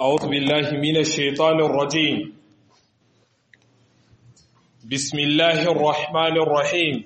أعوذ بالله من الشيطان الرجيم بسم الله الرحمن الرحيم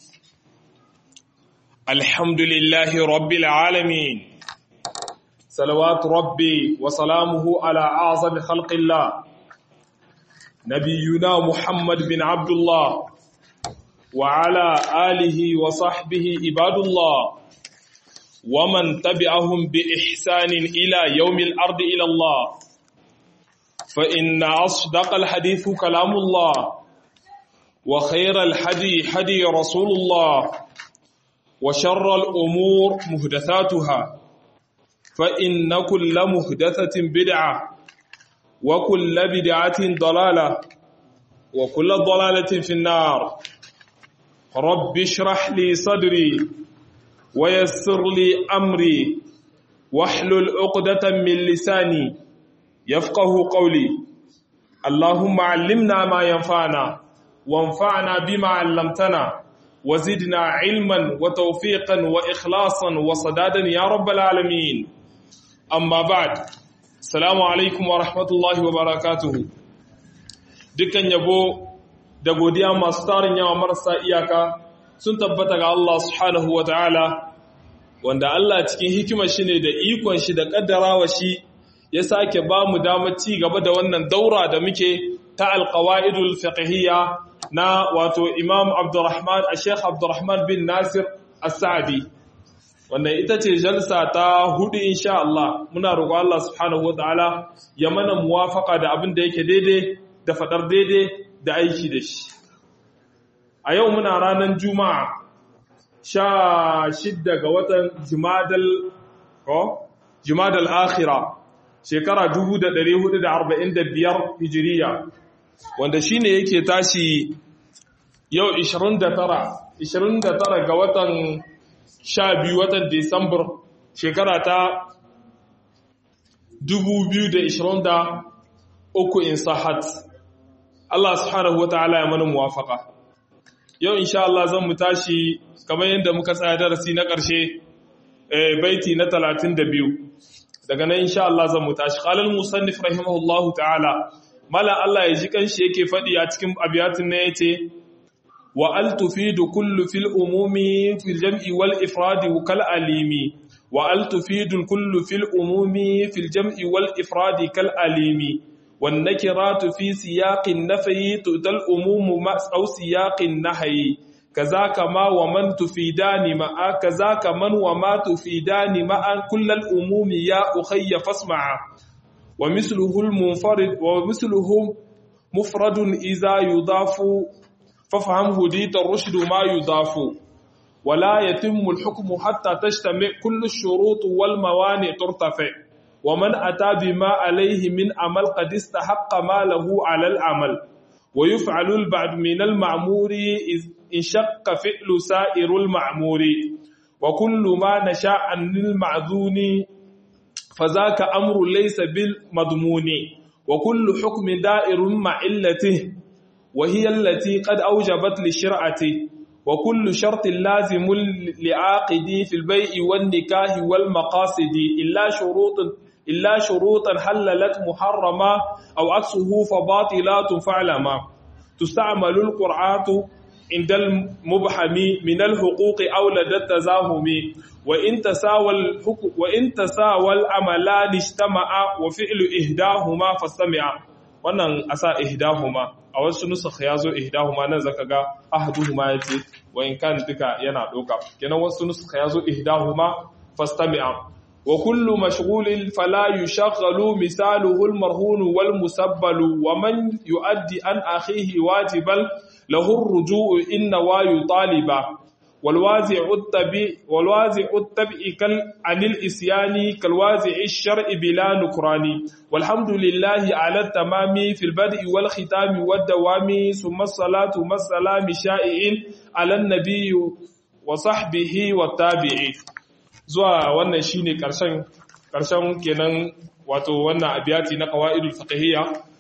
الحمد لله رب العالمين صلوات ربي وسلامه على أعظم خلق الله نبينا محمد بن عبد الله وعلى آله وصحبه عباد الله ومن تبعهم بإحسان إلى يوم الأرض إلى الله فإن أصدق الحديث كلام الله وخير الحدي حدي رسول الله وشر الأمور مهدثاتها فإن كل مهدثة بدعة وكل بدعة ضلالة وكل ضلالة في النار رب اشرح لي صدري ويسر لي أمري واحلل عقدة من لساني يفقه قولي اللهم علمنا ما ينفعنا وانفعنا بما علمتنا وزدنا علما وتوفيقا وإخلاصا وصدادا يا رب العالمين أما بعد السلام عليكم ورحمة الله وبركاته dukkan yabo da godiya masu tarin yawa marasa iyaka sun tabbata ga Allah subhanahu wa ta'ala wanda Allah cikin hikimar shi ne da ikon shi da kaddarawa shi ya sake ba mu damar ci gaba da wannan daura da muke ta alqawaidul fiqhiyya na wato Imam Abdurrahman Sheikh Abdurrahman bin Nasir As-Sa'di wannan ita ce jalsa ta hudu insha Allah muna roƙo Allah subhanahu wa ta'ala ya mana muwafaqa da abin da yake daidai da fadar daidai da aiki da shi a yau muna ranar juma'a sha shidda ga watan jimadal jimadal akhira shekara 1445 hijiriya wanda shine yake tashi yau 29 29 ga watan 12 watan Disambar shekara ta 2023 in sahat Allah subhanahu wata'ala ya mana muwafaka yau insha Allah zan mu tashi kamar yadda muka tsaya darasi na ƙarshe baiti na 32 daga nan insha Allah zan mu tashi qalal musannif rahimahullahu ta'ala mala Allah ya ji kanshi yake fadi a cikin abiyatin ne yace wa al tufidu kullu fil umumi fil jam'i wal ifrad kal alimi wa al tufidu kullu fil umumi fil jam'i wal ifrad kal alimi والنكرات في سياق النفي تؤتى الأموم أو سياق النهي كذاك ما ومن تفيدان مع كذاك من وما تفيدان مع كل الأموم يا أخي فاسمع ومثله المنفرد ومثله مفرد إذا يضاف فافهم هديت الرشد ما يضاف ولا يتم الحكم حتى تجتمع كل الشروط والموانع ترتفع ومن أتى بما عليه من عمل قد استحق ما له على العمل ويفعل البعد من المعمور إن شق فعل سائر المعمور وكل ما نشاء عن المعذون فذاك أمر ليس بالمضمون وكل حكم دائر مع علته وهي التي قد أوجبت لشرعته وكل شرط لازم لعاقدي في البيع والنكاه والمقاصد إلا شروط إلا شروطا حللت محرما أو عكسه فباطلات فعلما تستعمل القرعات عند المبحم من الحقوق أو لدى التزاهم وإن تساوى الحكم وإن تساوى العملان اجتمعا وفعل إهداهما فاستمع wannan asa ihdahuma a wasu nusakh yazo ihdahuma nan zaka ga ahaduhuma yace wa in kan duka yana doka kenan wasu nusakh yazo ihdahuma fastami'a وكل مشغول فلا يشغل مثاله المرهون والمسبل ومن يؤدي عن أخيه واجبا له الرجوع إن ويطالب والوازع التبع والوازع التبع عن الإسيان كالوازع الشرع بلا نكران والحمد لله على التمام في البدء والختام والدوام ثم الصلاة والسلام شائع على النبي وصحبه والتابعين zuwa wannan shine karshen karshen kenan wato wannan abiyati na qawaidul fiqhiyya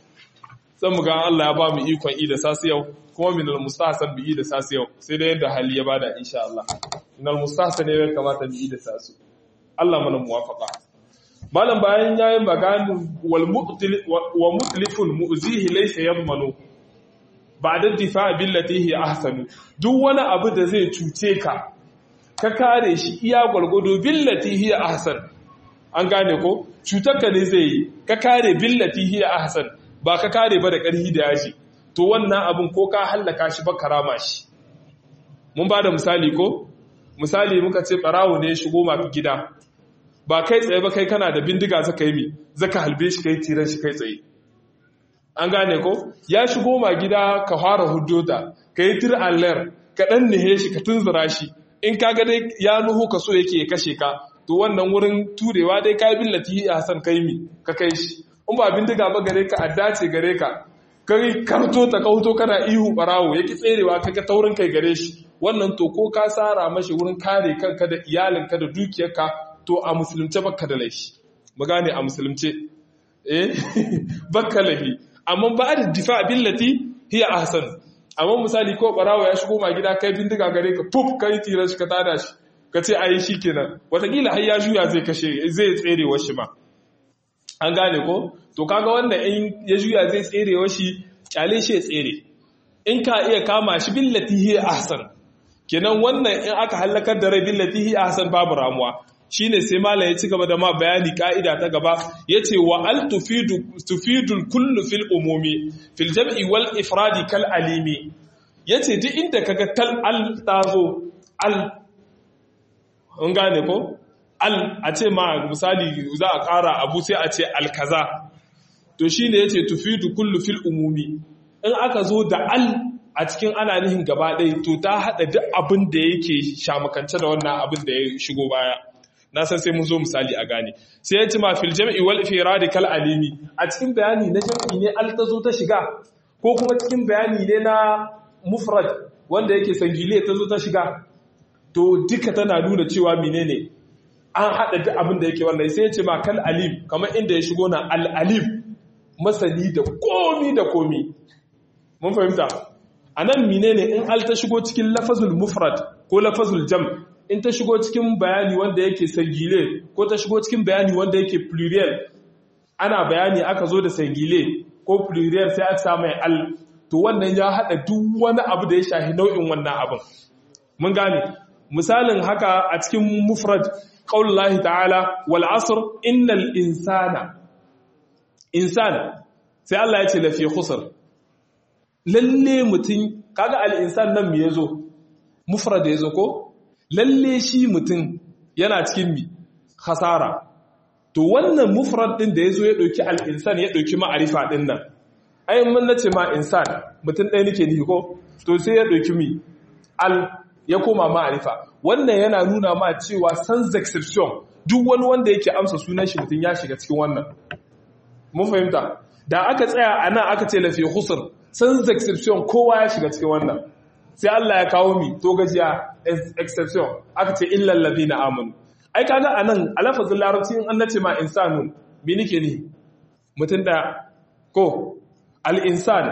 sai mu ga Allah ya ba mu ikon i da sasu yau kuma min al mustahsan bi da sasu yau sai da yadda hali ya bada insha Allah min al mustahsan ne kamata bi da sasu Allah mana muwafaqa malam bayan yayin maganin wal wa mutlifun mu'zihi laysa yadmanu ba'da difa billati hi ahsanu duk wani abu da zai cuce ka ka kare shi iya gwargwado billati hi ahsan an gane ko cutar ka ne zai yi ka kare billati hi ahsan ba ka kare ba da ƙarfi da yashi to wannan abin ko ka hallaka shi ba karama shi mun ba da misali ko misali muka ce ɓarawo ne ya shigo mafi gida ba kai tsaye ba kai kana da bindiga zaka yi mi zaka halbe shi kai tiran shi kai tsaye an gane ko ya shigo ma gida ka fara hujjota ka yi tir allar ka ɗan nihe shi ka tunzura shi in ka ga dai ya nuhu ka so yake ya kashe ka to wannan wurin turewa dai ka yi billati a hasan kai mi ka kai shi in ba bindiga ba gare ka adda ce gare ka kai karto ta kauto kana ihu barawo yake tserewa kaga taurin kai gare shi wannan to ko ka tsara mashi wurin kare kanka da iyalinka da dukiyarka to a musulunce baka da laifi mu gane a musulunce eh baka laifi amma ba da difa billati hiya ahsan amma misali ko barawo ya shigo ma gida kai bindiga gare ka puf kai tira shi ka tada shi ka ce ayi shikenan watakila har ya juya zai kashe zai tserewa shi ma an gane ko to kaga wanda in ya juya zai tserewa shi kyale shi ya tsere in ka iya kama shi billati hiya ahsan kenan wannan in aka halakar da rai billati hiya ahsan babu ramuwa shine sai malam ya ci gaba da ma bayani ka'ida ta gaba yace wa al tufidu tufidul kullu fil umumi fil jam'i wal ifradi kal alimi yace duk inda kaga kal al tazo al an gane ko al a ce ma misali za a ƙara abu sai a ce al kaza to shine yace tufidu kullu fil umumi in aka zo da al a cikin ana nihin gaba ɗaya to ta haɗa duk abin da yake shamakance da wannan abin da ya shigo baya na san sai mun zo misali a gane sai ya ci ma fil jam'i wal ifradi kal alimi a cikin bayani na jam'i ne al ta zo ta shiga ko kuma cikin bayani ne na mufrad wanda yake sangile ta zo ta shiga to duka tana nuna cewa menene an haɗa duk abin da yake wannan sai ya ce ma kal alim kamar inda ya shigo na al alim masani da komi da komi mun fahimta a nan menene in al ta shigo cikin lafazul mufrad ko lafazul jam' in ta shigo cikin bayani wanda yake sangile ko ta shigo cikin bayani wanda yake plurial ana bayani aka zo da sangile ko plurial sai aka samu al to wannan ya hada duk wani abu da ya shahi nau'in wannan abin mun gane misalin haka a cikin mufrad qaulullahi ta'ala wal asr innal insana insana sai Allah ya ce lafi khusr lalle mutum kaga al insan nan me yazo mufrad yazo ko lalle shi mutum yana cikin mi khasara to wannan mufrad din da yazo ya dauki al-insan ya dauki ma'arifa din nan ai mun nace ma insan mutum ɗaya nake ni ko to sai ya dauki mi al ya koma ma'arifa wannan yana nuna ma cewa sans exception duk wani wanda yake amsa sunan shi mutum ya shiga cikin wannan mun fahimta da aka tsaya anan aka ce lafi khusr sans exception kowa ya shiga cikin wannan sai Allah ya kawo mi to gajiya exception aka ce illal ladina amanu ai kaga anan alafazin larabci in an nace ma insanun me nake ni mutun da ko al insan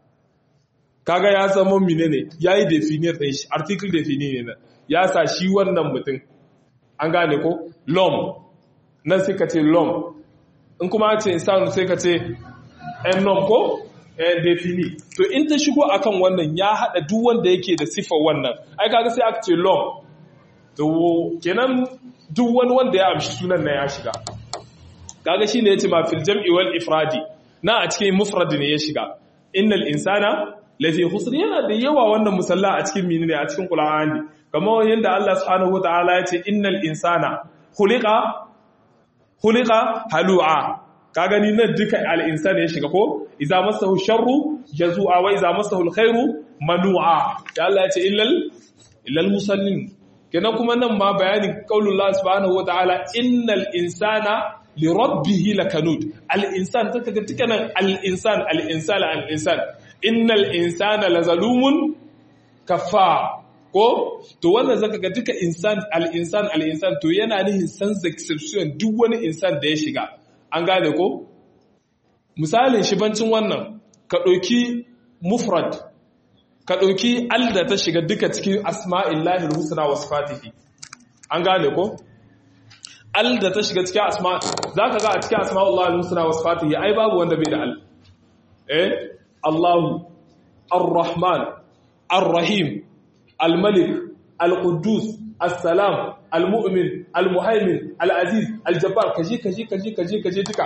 kaga ya zama menene yayi definir din shi article definir ne ya sa shi wannan mutun an gane ko lom nan sai ka ce lom in kuma ce insanu sai ka ce en nom ko defini to in ta shigo akan wannan ya hada duk wanda yake da sifar wannan ai kaga sai aka ce long to kenan duk wani wanda ya amshi sunan na ya shiga kaga shine yace ma fil jam'i wal ifradi na a cikin mufrad ne ya shiga innal insana lafi khusr yana da yawa wannan musalla a cikin menene a cikin qur'ani kamar yanda Allah subhanahu wataala yace innal insana khuliqa khuliqa halu'a ka gani nan duka al'insan ya shiga ko iza masahu sharru jazu'a wa iza masahu alkhairu manu'a da Allah ya ce illal illal musallin kenan kuma nan ma bayanin qaulullah subhanahu wataala innal insana li rabbih lakanud al insan take ga tukanan al insan al insan al insan innal insana lazalumun kafa ko to wannan zaka ga duka insan al insan al insan to yana nihin sans exception duk wani insan da ya shiga an gane ko misalin shibancin wannan ka ɗauki mufrad ka ɗauki alda ta shiga duka cikin asma'illahi husna wa sifatihi an gane ko al da ta shiga cikin asma zaka ga a cikin asma'ullah al-husna wa sifatihi ai babu wanda bai da al eh Allahu ar-rahman ar-rahim al-malik al-quddus as-salam al-mu'min al-muhaimin al-aziz al-jabbar kaji kaji kaji kaji kaji duka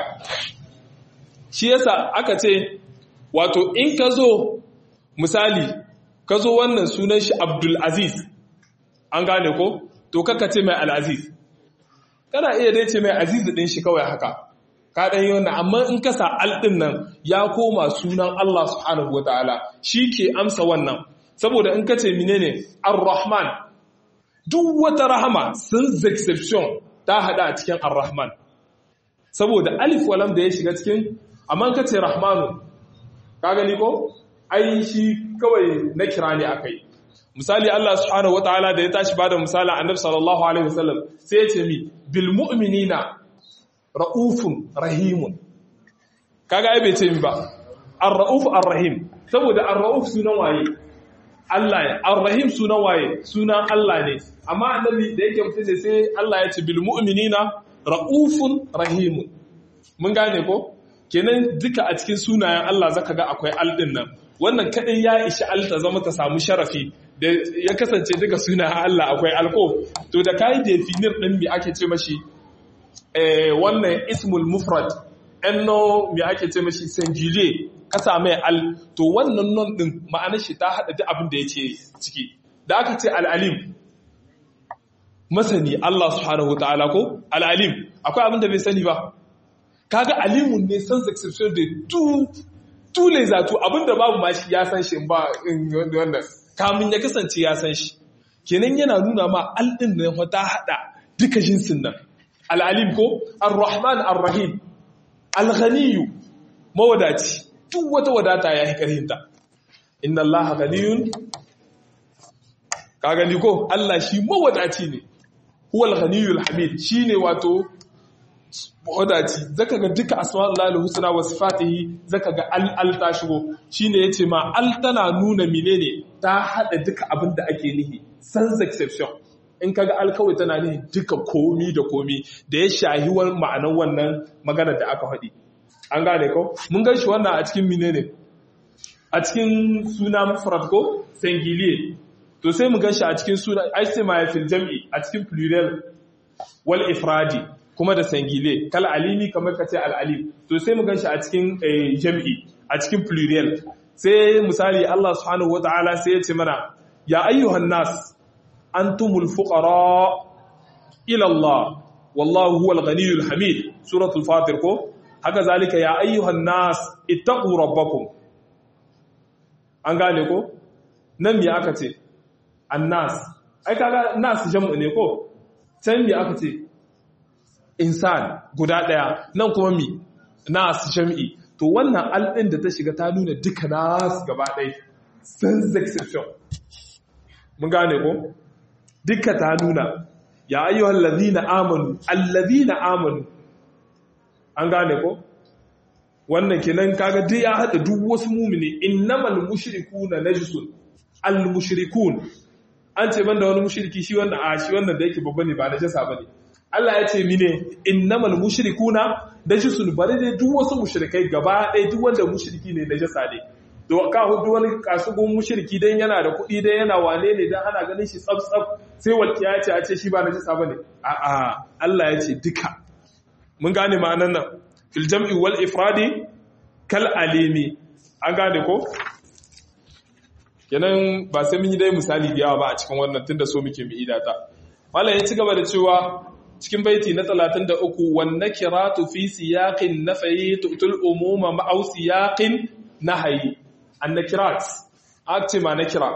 shi yasa aka ce wato in ka zo misali ka zo wannan sunan shi abdul aziz an gane ko to kaka ce mai al-aziz kana iya dai ce mai aziz din shi kawai haka ka dan yi wannan amma in ka sa al din nan ya koma sunan Allah subhanahu wataala shi ke amsa wannan saboda in ka ce menene ar-rahman duk wata rahama sun exception ta hada a cikin ar-rahman saboda alif walam da ya shiga cikin amma ka ce rahmanu ka gani ko ai shi kawai na kira ne akai misali Allah subhanahu wataala da ya tashi bada misali annabi sallallahu alaihi wasallam sai ya ce mi bil mu'minina raufun rahimun kaga ai bai ce mi ba ar-rauf ar-rahim saboda ar-rauf sunan waye Allah ne ar-rahim sunan waye sunan Allah ne amma annabi da yake mutum ne sai Allah ya ce bil mu'minina raufun rahimun mun gane ko kenan duka a cikin sunayen Allah zaka ga akwai al din nan wannan kadai ya ishi al ta zama ta samu sharafi da ya kasance duka sunayen Allah akwai alko to da kai definir din me ake ce mashi eh wannan ismul mufrad enno me ake ce mashi singulier ka same al to wannan non din ma'anar shi ta hada duk abin da yake ciki da aka ce al-alim masani Allah subhanahu wataala ko al-alim akwai abin da bai sani ba kaga alimun ne sans exception de tout tous les atouts abinda babu ma shi ya san shi ba wannan kamun ya kasance ya san shi kenan yana nuna ma aldin nan wata hada duka jinsin nan al-alim ko ar-rahman ar-rahim al-ghaniyu mawadaci duk wata wadata ya yi karhinta inna allaha ghaniyun ka gani ko Allah shi mawadaci ne huwal ghaniyul hamid shine wato wadaci zaka ga duka asma'ul husna wa sifatihi zaka ga al al ta shigo shine yace ma al tana nuna menene ta hada duka abin da ake nihi sans exception in kaga al kawai tana nihi duka komi da komi da ya shahi ma'anar wannan magana da aka faɗi an gane ko mun gan shi wannan a cikin menene a cikin suna mufrad ko singulier to sai mu gan shi a cikin suna ai sai ma fil jam'i a cikin plural wal ifradi kuma da sangile kal alimi kamar ka ce al'alim to sai mu gan shi a cikin jam'i a cikin plurial sai misali Allah subhanahu wa ta'ala sai ya ce mana ya ayyuhan nas antumul fuqara ila Allah wallahu huwal ghaniyyul hamid suratul fatir ko haka zalika ya ayyuhan nas ittaqu rabbakum an gane ko nan me aka ce annas ai kaga nas jam'u ne ko can me aka ce insan guda ɗaya nan kuma mi nas jam'i to wannan alɗin da ta shiga ta nuna duka nas gaba ɗaya sans exception mun gane ko duka ta nuna ya ayyuhal ladina amanu alladhina amanu an gane ko wannan kenan kaga duk ya hada duk wasu mumini innamal mushrikuna najsun al mushrikun an ce banda wani mushriki shi wannan a shi wannan da yake babba ne ba najasa bane Allah ya ce mine innamal mushrikuna najisun bari dai duk wasu mushrikai gaba ɗaya duk wanda mushriki ne najasa ne to ka hudu wani kasugun mushriki dan yana da kuɗi dan yana wane ne dan ana ganin shi tsaf tsaf sai walƙiya ce a ce shi ba najasa bane a a Allah ya ce duka mun gane ma'anan nan fil jam'i wal ifradi kal alimi an gane ko kenan ba sai mun yi dai misali da yawa ba a cikin wannan tunda so muke mu idata mallan ya ci gaba da cewa cikin baiti na 33 wan nakiratu fi siyaqin nafyi tu'tul umuma ma'aw siyaqin nahyi an nakirat akti ma nakira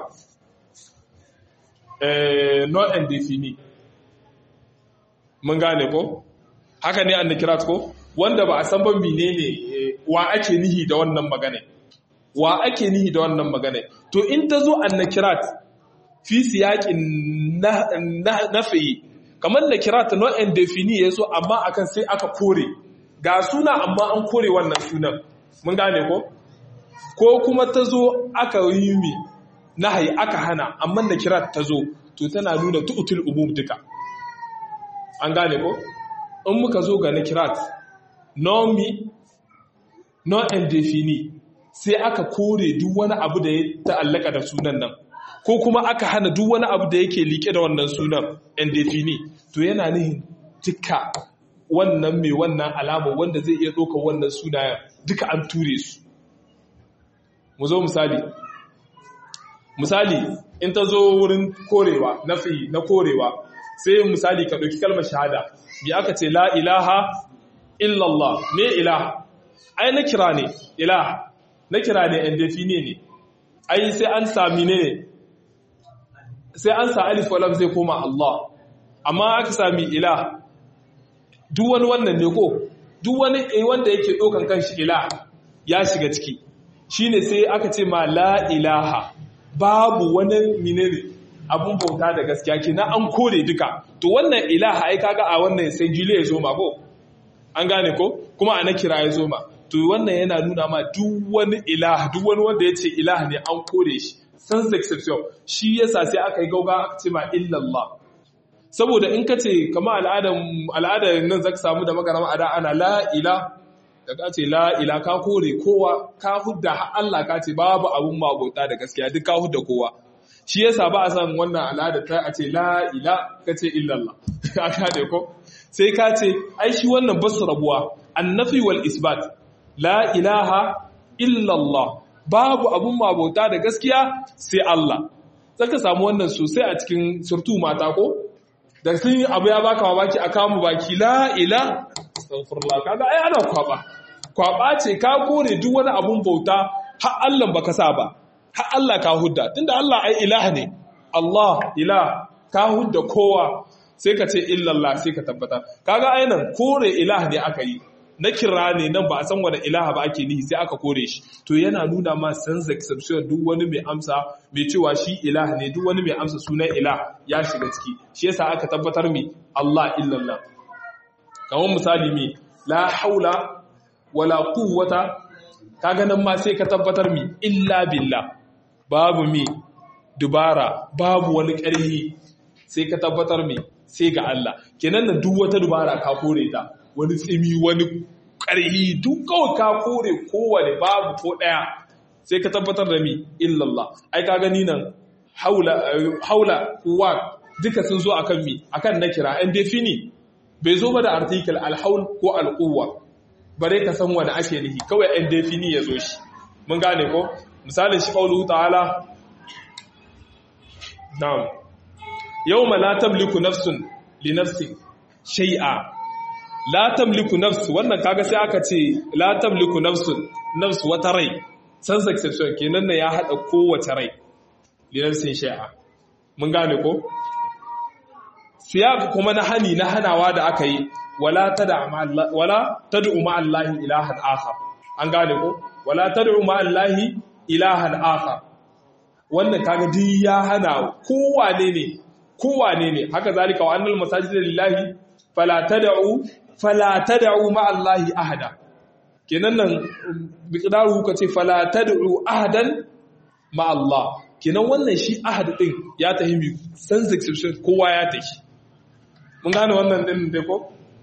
eh not indefinite mun gane ko haka ne an nakirat ko wanda ba a san ban menene wa ake nihi da wannan magana wa ake nihi da wannan magana to in ta zo an nakirat fi siyaqin nafyi kamar da kira ta nau'in defini ya so amma akan sai aka kore ga suna amma an kore wannan sunan mun gane ko ko kuma ta zo aka yi mi nahayi aka hana amma da kira ta zo to tana nuna tu'utul umum duka an gane ko in muka zo ga nakirat non mi non indefini sai aka kore duk wani abu da ya ta'allaka da sunan nan ko kuma aka hana duk wani abu da yake liƙe da wannan sunan indefini to yana nihin duka wannan mai wannan alama wanda zai iya ɗaukar wannan sunayen duka an ture su mu zo misali misali in ta zo wurin korewa nafi na korewa sai misali ka ɗauki kalmar shahada bi aka ce la ilaha illallah me ilaha ai na kira ne ilaha na kira ne indefine ne ai sai an sami ne sai an sa alif walam zai koma Allah amma aka sami ilaha duk wani wannan ne ko duk wani wanda yake ɗaukan kanshi ilaha ya shiga ciki shine sai aka ce ma la ilaha babu wani minene abun bauta da gaskiya kenan an kore duka to wannan ilaha ai kaga a wannan sai jile ya zo ma ko an gane ko kuma a na kira ya zo ma to wannan yana nuna ma duk wani ilaha duk wani wanda ya ce ilaha ne an kore shi sans exception shi yasa sai aka yi gauga aka ce ma illallah saboda in ka ce kama al'adar nan zaka samu da magarama a da ana la ila da ka ce la ila ka kore kowa ka hudda Allah ka ce babu abun magota da gaskiya duk ka hudda kowa shi yasa ba a san wannan al'ada ta a ce la ila ka ce illallah aka da ko sai ka ce ai shi wannan basu rabuwa annafi wal isbat la ilaha illallah babu abun magota da gaskiya sai Allah zaka samu wannan sosai a cikin surtu mata ko da sun abu ya baka mamaki a kamu baki la ila astaghfirullah kaga ai ana kwaba kwaba ce ka kore duk wani abun bauta har Allah baka sa ba har Allah ka hudda tunda Allah ai ilaha ne Allah ilah ka hudda kowa sai ka ce illallah sai ka tabbata kaga ainan kore ilah ne aka yi na kira ne nan ba a san wani ilaha ba ake nihi sai aka kore shi to yana nuna ma sans exception duk wani mai amsa mai cewa shi ilaha ne duk wani mai amsa sunan ilah ya shiga ciki shi yasa aka tabbatar mi Allah illallah kamar misali mi la haula wala quwwata kaga nan ma sai ka tabbatar mi illa billah babu mi dubara babu wani ƙarfi sai ka tabbatar mi sai ga Allah kenan nan duk wata dubara ka kore ta wani tsimi wani ƙarfi duk kawai ka kore kowane babu ko ɗaya sai ka tabbatar da mi illallah ai ka gani nan haula haula kuwa duka sun zo akan mi akan na kira an defini bai zo ba da article alhaul ko alquwa bare ka san wani ake nihi kawai an defini ya zo shi mun gane ko misalin shi qaulu ta'ala na'am yawma la tamliku nafsun li nafsin shay'a la tamliku nafs wannan kaga sai aka ce la tamliku nafsun nafs wata rai sans exception kenan ne ya hada kowace rai li nafsin shay'a mun gane ko siyaq kuma na hani na hanawa da aka yi wala tada wala tad'u ma allahi ilahan akhar an gane ko wala tad'u ma allahi ilahan akhar wannan kaga duk ya hana kowane ne kowane ne haka zalika wa annal masajida lillahi fala tad'u fala tad'u ma Allahi ahada kenan nan biqdaru kace fala tad'u ahadan ma Allah kenan wannan shi ahad din ya tahimi sans exception kowa ya tashi mun gane wannan din dai ko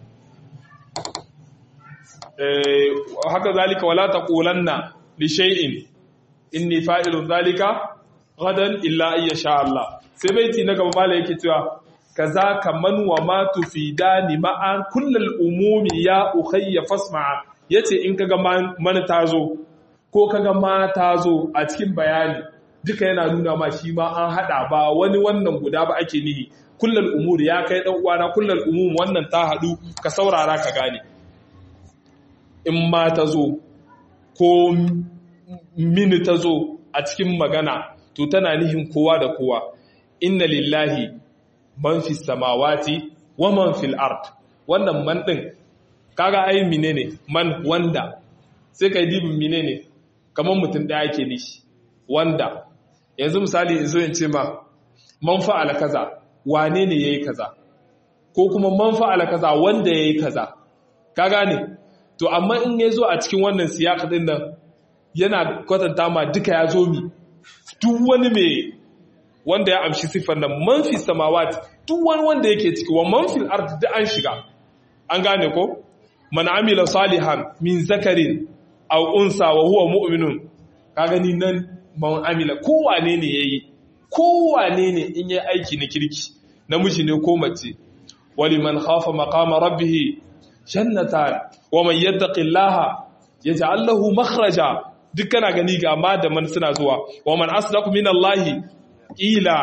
eh haka zalika wala taqulanna li shay'in inni fa'ilun zalika gadan illa ayyasha Allah sai baiti na gaba mala yake cewa kaza kaman wa ma tufidani ma'an kullal umumi ya ukhayya fasma'a yace in kaga man tazo ko kaga ma tazo a cikin bayani duka yana nuna ma shi ma an hada ba wani wannan guda ba ake nihi kullal umuri ya kai dan uwana kullal umum wannan ta hadu ka saurara ka gane in ma tazo ko mini tazo a cikin magana to tana nihin kowa da kowa inna lillahi man fi samawati wa man fil ard wannan man din kaga ai menene man wanda sai kai dibin menene kaman mutum daya yake nishi wanda yanzu misali in zo in ce ma man fa'ala kaza wane ne yayi kaza ko kuma man fa'ala kaza wanda yayi kaza ka gane to amma in yazo a cikin wannan siyaka din nan yana kwatanta ma duka ya zo mi duk wani mai wanda ya amshi siffar nan manfi samawat duk wani wanda yake ciki wa manfil ard da an shiga an gane ko man amila salihan min zakarin aw unsa wa huwa mu'minun ka gani nan man amila kowane ne yayi kowane ne in yayi aiki na kirki namiji ne ko mace waliman khafa maqama rabbih jannatan wa man yattaqillaha yaj'al lahu makhraja duk kana gani ga ma da man suna zuwa wa man asdaqu minallahi ila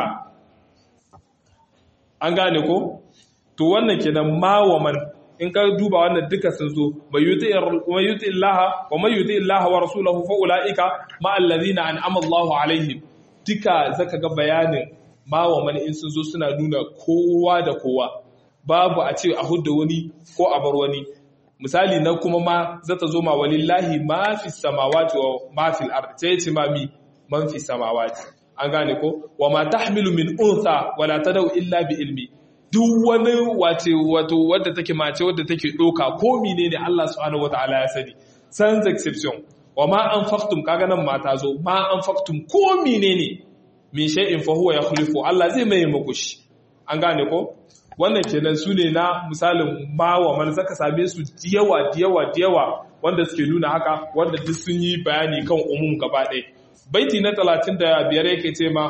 an gane ko to wannan kenan ma wa man in ka duba wannan duka sun zo mai yuti illaha wa mai yuti illaha wa rasulahu fa ulaika ma allazina an'ama Allahu alaihim duka zaka ga bayanin ma wa man in sun zo suna nuna kowa da kowa babu a ce a hudda wani ko a bar wani misali na kuma ma zata zo ma walillahi ma fi samawati wa ma fil ard sai ce ma mi man fi samawati an gane ko wa ma tahmilu min untha wala tadau illa bi ilmi duk wani wace wato wadda take mace wadda take doka ko menene Allah subhanahu wataala ya sani sans exception wa ma anfaqtum kaga nan mata zo ma anfaqtum ko menene min shay'in fa huwa yakhlifu Allah zai mai muku shi an gane ko wannan kenan su ne na misalin ma wa man zaka same su diyawa diyawa diyawa wanda suke nuna haka wanda duk sun yi bayani kan umum gaba ɗaya baiti na 35 yake ce ma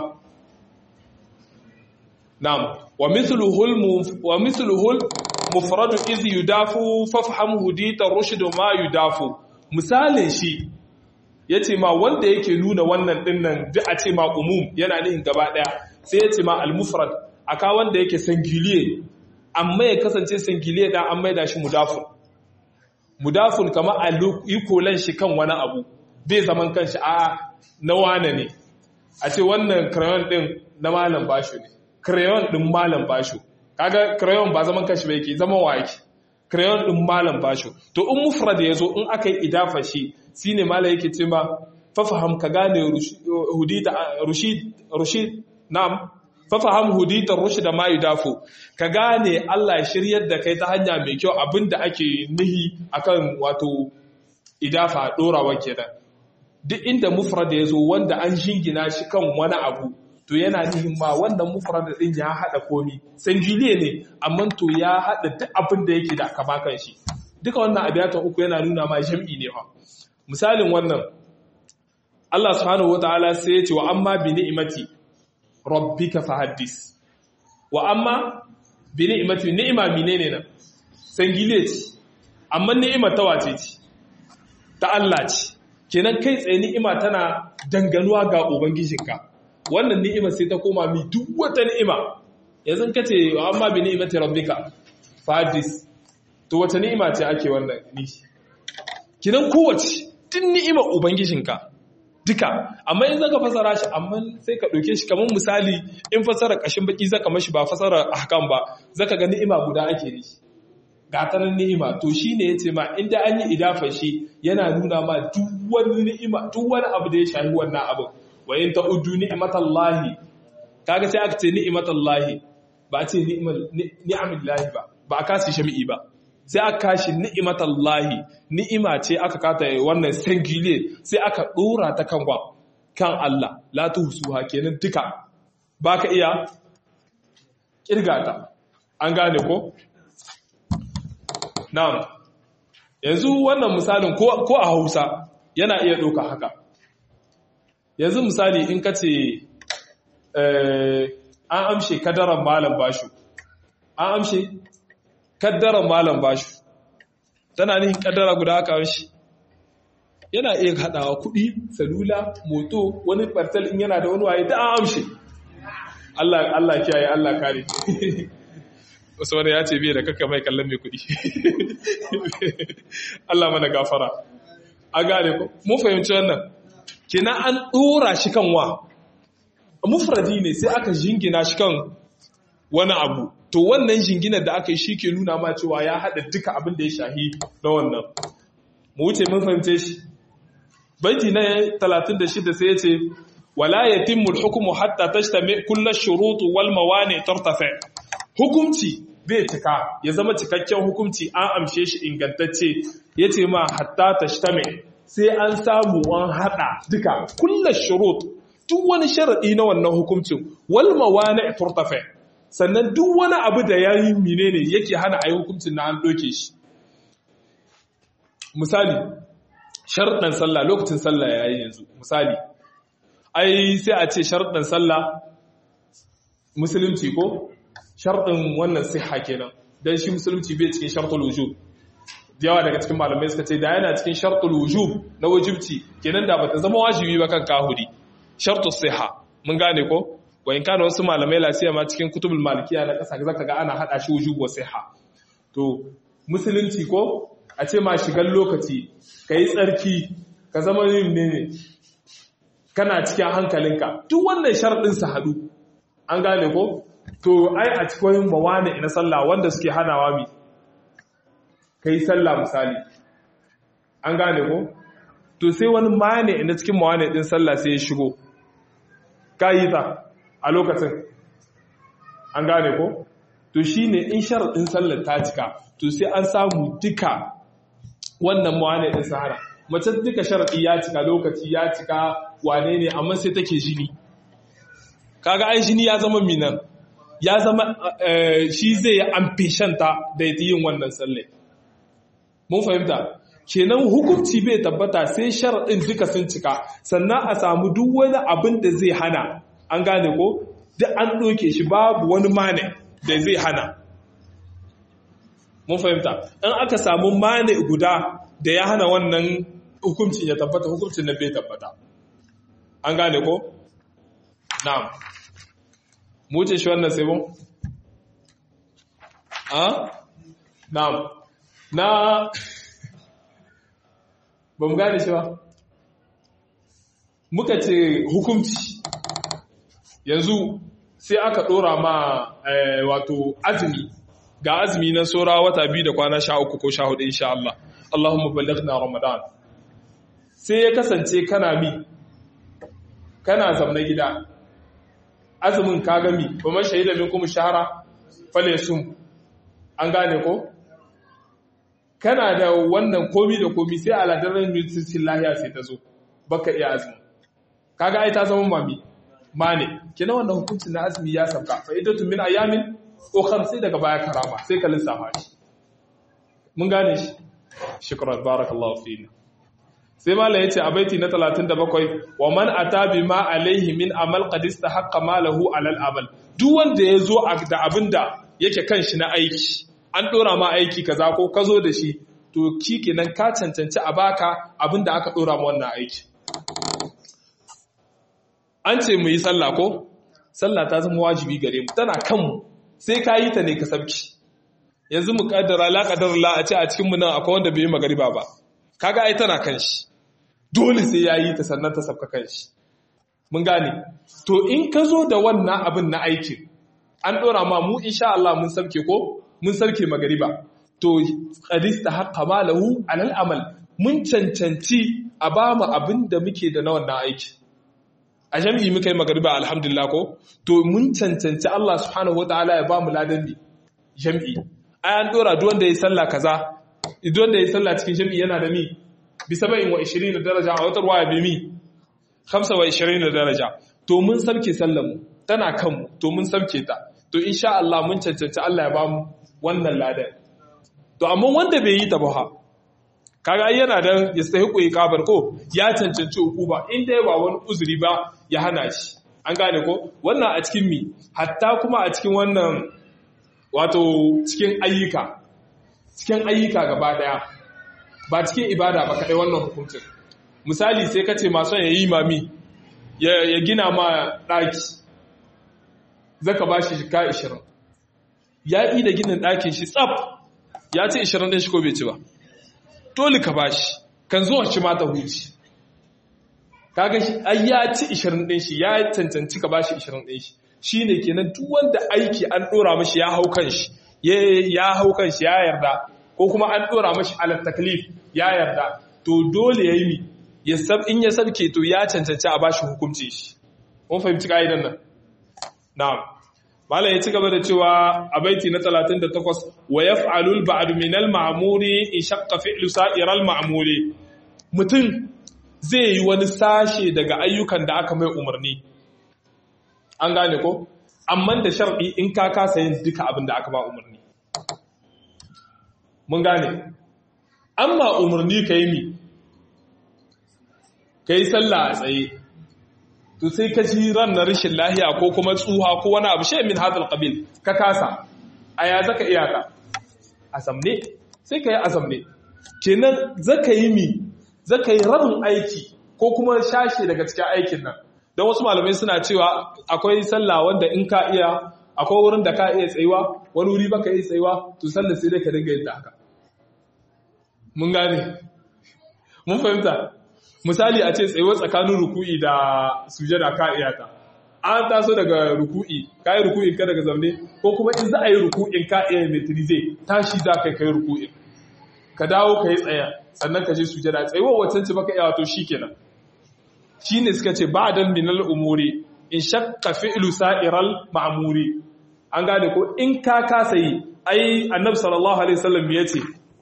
na'am wa mithluhu wa mithluhu mufradu iz yudafu fafham hudita rushd ma yudafu misalin shi yace ma wanda yake nuna wannan dinnan duk a ce ma umum yana nihin gaba daya sai yace ma al-mufrad aka wanda yake singiliye amma ya kasance singiliye dan an maida shi mudafun mudafun kamar a ikolan shi kan wani abu bai zaman kanshi a na wane ne a ce wannan crayon din na malam basho ne crayon din malam basho kaga crayon ba zaman kanshi ba yake zaman wa yake crayon din malam basho to in mufrad yazo in aka yi idafa shi shine malam yake ce ma fafaham ka gane hudita rushid rushid na'am fafaham hudita rushd ma yudafu ka gane Allah ya shiryar da kai ta hanya mai kyau abinda ake nihi akan wato idafa dorawa kenan duk inda mufrad ya zo wanda an shingina shi kan wani abu to yana nihin ma wannan mufrad din ya hada komi sanjiliye ne amma to ya hada duk abin da yake da kama kan shi duka wannan abiyatan uku yana nuna ma jam'i ne fa misalin wannan Allah subhanahu wataala sai ya ce wa amma bi ni'imati rabbika fahaddis wa amma bi ni'imati ni'ima menene nan sangile ce amma ni'ima ta wace ce ta Allah ce kenan kai tsaye ni'ima tana danganuwa ga ubangijinka wannan ni'ima sai ta koma mi duk wata ni'ima yanzu kace amma bi ni'imati rabbika fadis to wata ni'ima ce ake wannan ni kenan kowace din ni'imar ubangijinka duka amma in zaka fasara shi amma sai ka dauke shi kamar misali in fasara kashin baki zaka mashi ba fasara ahkam ba zaka ga ni'ima guda ake yi gatanan ni'ima to shine yace ma inda an yi idafa shi yana nuna ma duk wani ni'ima duk wani abu da ya shafi wannan abu wa in ta'uddu ni'matallahi kaga sai aka ce ni'matallahi ba a ce ni'amillahi ba ba a kasi shami'i ba sai aka kashi ni'matallahi ni'ima ce aka kata wannan singulier sai aka dora ta kan wa kan Allah la tuhsuha kenan duka baka iya kirgata an gane ko Na'am, yanzu wannan misalin ko a Hausa yana iya ɗauka haka. Yanzu misali in ka ce an amshe kadaran malam bashu, an amshe kadaran malam bashu, tana nihin kadara guda aka amshi. Yana iya haɗawa kuɗi, salula, moto, wani ɓartal in yana da wani waye ta an amshe. Allah kiyaye, Allah kare. wasu wani ya ce biya da kakka mai kallon mai kudi Allah mana gafara a gane ko mun fahimci wannan kina an dora shi kan wa mufradi ne sai aka jingina shi kan wani abu to wannan jinginar da aka yi shi ke nuna ma cewa ya haɗa duka abin da ya shahi na wannan mu wuce mun fahimce shi baiti na 36 sai ya ce wala yatimmu al-hukmu hatta tashtami kullu ash-shurut wal mawani tartafi hukumci bai cika ya zama cikakken hukumci an amshe shi ingantacce ya ce ma hatta ta shtame sai an samu an haɗa duka kulla shurut duk wani sharaɗi na wannan hukumcin wal mawani turtafe sannan duk wani abu da ya yi menene yake hana a yi hukuncin na an ɗoke shi misali sharɗan sallah lokacin sallah ya yi yanzu misali ai sai a ce sharɗan sallah musulunci ko sharɗin wannan siha kenan don shi musulunci bai cikin sharɗul wujub da yawa daga cikin malamai suka ce da yana cikin sharɗul wujub na wajibci kenan da bata zama wajibi ba kan kahuri sharɗul siha mun gane ko wa in kana wasu malamai lasiya ma cikin kutubul malikiya na ƙasa zaka ga ana hada shi wujub wa siha to musulunci ko a ce ma shigan lokaci kai tsarki ka zama yin ne kana cikin hankalinka duk wannan sharɗin su hadu an gane ko to ai a cikin mawane na sallah wanda suke hanawa mi kai sallah misali an gane ko to sai wani mane na cikin mawane din sallah sai ya shigo kayi ta a lokacin an gane ko to shine in sharadin sallar ta cika to sai an samu duka wannan mawane din sahara mace duka sharadi ya cika lokaci ya cika wane ne amma sai take jini kaga ai jini ya zama minan ya zama shi zai yi amfishanta da yin wannan sallai mun fahimta kenan hukunci bai tabbata sai sharaɗin duka sun cika sannan a samu duk wani abin da zai hana an gane ko duk an ɗoke shi babu wani mane da zai hana mun fahimta in aka samu mane guda da ya hana wannan hukuncin ya tabbata hukuncin na bai tabbata an gane ko na'am mu ce shi wannan sai mun a na'am na ba mu gane shi ba muka ce hukunci yanzu sai aka dora ma wato azumi ga azumi na saura wata biyu da kwana sha uku ko sha hudu insha Allah Allahumma ballighna Ramadan sai ya kasance kana mi kana zamna gida azumin ka gami ba man shahida min kuma shahara fale sum an gane ko kana da wannan komi da komi sai aladarin mutuncin lahiya sai ta zo baka iya azumi kaga ai ta zama mami mane kina wannan hukuncin na azumi ya sauka fa idatu min ayamin ukhra sai daga baya karama sai ka lissafa shi mun gane shi shukran barakallahu fina sai mala yace a baiti na 37 wa man ata bima alaihi min amal qad istahaqqa malahu alal amal duk wanda yazo da abinda yake kan shi na aiki an dora ma aiki kaza ko ka zo da shi to kenan ka cancanci a baka abinda aka dora ma wannan aiki an ce mu yi sallah ko sallah ta zama wajibi gare mu tana kanmu sai ka yi ta ne ka sabki yanzu mu kaddara la kaddara la a ce a cikin mu nan akwai wanda bai yi magariba ba kaga ai tana kan shi dole sai ya yi ta sannan ta sabka kan shi mun gane to in ka zo da wannan abin na aikin an dora ma mu insha Allah mun sabke ko mun sarke magariba to qadista haqqa malahu alal amal mun cancanci a ba mu abin da muke da na wannan aiki a jami'i muka yi magariba alhamdulillah ko to mun cancanci Allah subhanahu wataala ya ba mu ladan bi jami'i ai an dora duk wanda ya sallah kaza duk wanda ya sallah cikin jami'i yana da mi bi 27 daraja a wata ruwaya bi mi 25 daraja to mun sabke sallar mu tana kanmu to mun sabke ta to insha Allah mun cancanci Allah ya ba mu wannan ladan to amma wanda bai yi ta ba ha kaga ai yana da yastahiqu iqabar ko ya cancanci hukuma inda ba wani uzuri ba ya hana shi an gane ko wannan a cikin mi hatta kuma a cikin wannan wato cikin ayyuka cikin ayyuka gaba daya ba cikin ibada ba kadai wannan hukuncin misali sai kace masu ya yi mami ya gina ma daki zaka bashi shika 20 ya yi da ginin dakin shi tsaf ya ce 20 din shi ko bai ci ba dole ka bashi kan zuwa shi mata huci kaga shi ai ya ci 20 din shi ya cancanci ka bashi 20 din shi shine kenan duk wanda aiki an dora mashi ya hau kan shi ya hau kan shi ya yarda ko kuma an dora mashi ala taklif ya yarda to dole yayi mi ya sab in ya sabke to ya cancanci a bashi hukunci shi mun fahimci kaidan nan na'am Malam ya ci gaba da cewa a baiti na 38 wa yaf'alul ba'd min al-ma'muri in shaqqa fi'lu sa'iral ma'muri mutum zai yi wani sashe daga ayyukan da aka mai umarni an gane ko amma da shar'i in ka kasa yin duka abin da aka ba umarni mun gane amma umarni ka yi mi ka yi sallah a tsaye to sai ka ji ran na rashin lahiya ko kuma tsuha ko wani abu shi min hadal qabil ka kasa a ya zaka iyaka azamne sai ka yi azamne kenan zaka yi mi zaka yi rabin aiki ko kuma shashe daga cikin aikin nan don wasu malamai suna cewa akwai sallah wanda in ka iya akwai wurin da ka iya tsayuwa wani wuri baka iya tsayuwa to sallah sai dai ka dinga yin ta haka mun gane mun fahimta misali a ce tsayuwa tsakanin ruku'i da sujada ka iya ta an taso daga ruku'i ka yi ruku'in ka daga zamne ko kuma in za a yi ruku'in ka iya metrize tashi da kai kai ruku'in ka dawo ka yi tsaya sannan ka je sujada tsayuwa wacce ce baka iya wato shikenan shine suka ce ba'dan minal umuri in shakka fi'lu sa'iral ma'muri an gane ko in ka kasa yi ai annabi sallallahu alaihi wasallam yace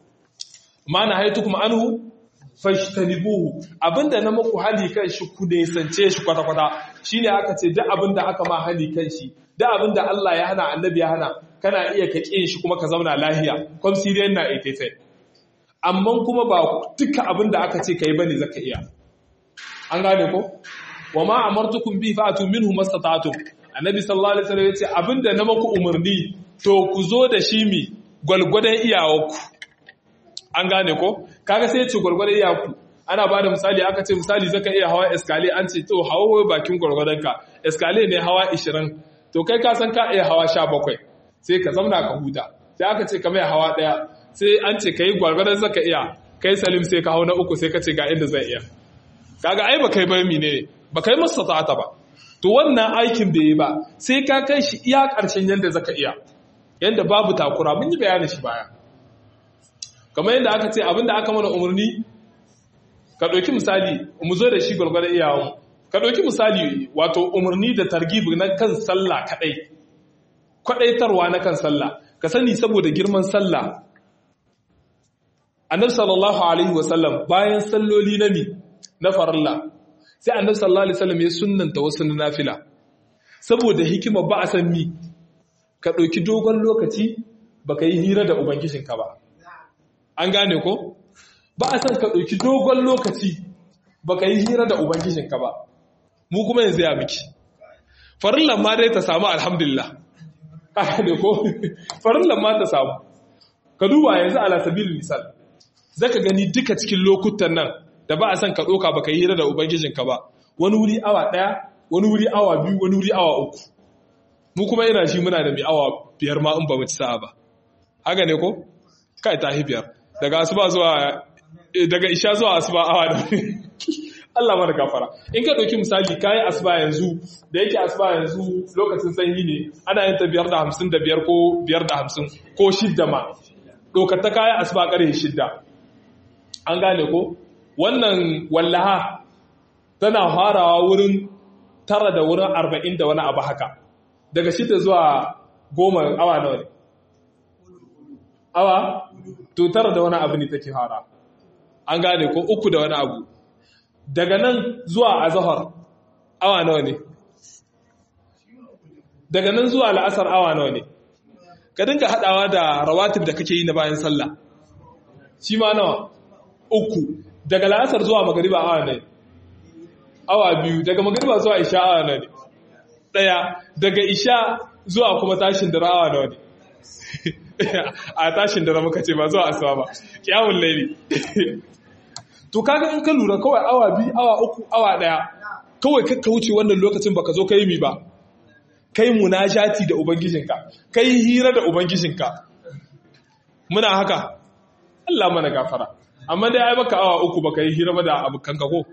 ma na haitukum anhu fashtanibuhu abinda na muku hali kan shi ku ne sance shi kwata kwata shine aka ce duk abinda aka ma hali kan shi duk abinda Allah ya hana annabi ya hana kana iya ka kin shi kuma ka zauna lahiya kom siriyan na itefe amma kuma ba duka abinda aka ce kai bane zaka iya an gane ko wa ma amartukum bi fa'atu minhu mastata'tum annabi sallallahu alaihi wasallam yace abinda na maku umarni to ku zo da shi mi gwalgwadon iyawarku an gane ko kaga sai yace gwalgwadon iyawarku ana bada misali aka ce misali zaka iya hawa escale an ce to hawa bakin gwalgwadon ka escale ne hawa 20 to kai ka san ka iya hawa 17 sai ka zauna ka huta sai aka ce ka mai hawa daya sai an ce kai gwalgwadon zaka iya kai salim sai ka hau na uku sai ka ce ga inda zai iya kaga ai ba kai ba mine ba kai masa ta'ata ba to wannan aikin bai yi ba sai ka kai shi iya ƙarshen yanda zaka iya yanda babu takura mun yi bayanin shi baya kamar yadda aka ce abinda aka mana umarni ka ɗauki misali mu zo da shi gwargwadon iyawan ka ɗauki misali wato umarni da targibi na kan sallah kaɗai kwaɗaitarwa na kan sallah ka sani saboda girman sallah annabi sallallahu alaihi wasallam bayan salloli na mi na farilla sai annabi sallallahu alaihi wasallam ya sunnanta wasu na nafila saboda hikima ba a san mi ka ɗauki dogon lokaci baka yi hira da ubangijinka ba an gane ko ba a san ka ɗauki dogon lokaci baka yi hira da ubangijinka ba mu kuma yanzu ya miki farillan ma dai ta samu alhamdulillah ka ne ko farillan ma ta samu ka duba yanzu ala sabilin misal zaka gani duka cikin lokutan nan da ba a san ka ɗoka ba ka yi hira da Ubangijinka ba, wani wuri awa ɗaya, wani wuri awa biyu, wani wuri awa uku. Mu kuma yana shi muna da mai awa biyar ma in ba mu ci sa'a ba. Haka ne ko? Kai ta hi biyar. Daga asuba zuwa daga isha zuwa asuba awa da Allah mana gafara. In ka ɗauki misali kayi asuba yanzu da yake asuba yanzu lokacin sanyi ne ana yin ta biyar da hamsin da biyar ko biyar da hamsin ko shidda ma. Ɗaukar ta kayan asuba ƙarfe shidda. An gane ko? wannan wallaha tana farawa wurin tara da wurin arba'in da wani abu haka daga shida zuwa goma awa nawa ne awa to tara da wani abu ne take fara an gane ko uku da wani abu daga nan zuwa azahar awa nawa ne daga nan zuwa la'asar awa nawa ne ka dinga hadawa da rawatib da kake yi na bayan sallah shi ma nawa uku daga la'asar zuwa magariba awa ne awa biyu daga magariba zuwa isha awa ne daya daga isha zuwa kuma tashin dare awa nawa ne a tashin dare muka ce ba zuwa asuba ba kiyamul laili to kaga in ka lura kawai awa biyu awa uku awa daya kawai kakka wuce wannan lokacin baka zo kai mi ba kai munajati da ubangijinka kai hira da ubangijinka muna haka Allah mana gafara amma dai ai baka awa uku baka yi hira ba da abokanka ko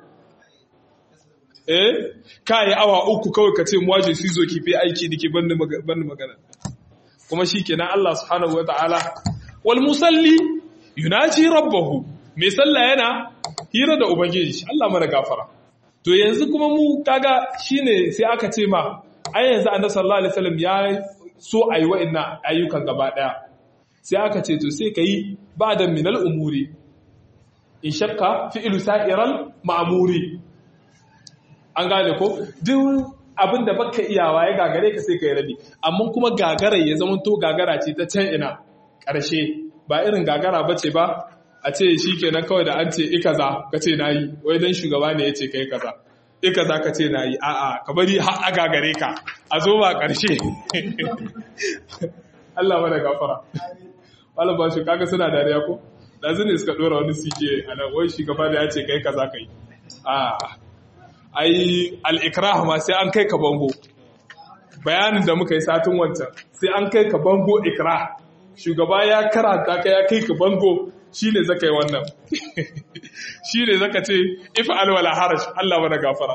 eh kai awa uku kawai ka ce mu waje su zo ki fi aiki dake banda banda magana kuma shikenan Allah subhanahu wataala wal musalli yunaji rabbahu mai sallah yana hira da ubangiji Allah mana gafara to yanzu kuma mu kaga shine sai aka ce ma ai yanzu annabi sallallahu alaihi wasallam ya so ayi wa'annan ayyukan gaba daya sai aka ce to sai kai ba'da minal umuri in shakka fi'lu sa'iral ma'muri an gane ko duk abin da baka iyawa ya gagare ka sai ka yi rabi amma kuma gagara ya zama to gagara ce ta can ina ƙarshe ba irin gagara ba ce ba a ce shi kenan kawai da an ce ikaza ka ce na yi wai don shugaba ne ya ce ka yi kaza ikaza ka ce na yi a'a ka bari har a gagare ka a zo ba ƙarshe Allah mana gafara wala ba shi kaga suna dariya ko da ne suka dora wani sike a nan wai shugaba da ya ce kai kaza kai a ai al-ikrah ma sai an kai ka bango bayanin da muka yi satin wancan sai an kai ka bango ikrah shugaba ya karanta ka ya kai ka bango shine zaka yi wannan shine zaka ce if alwala haraj Allah mana gafara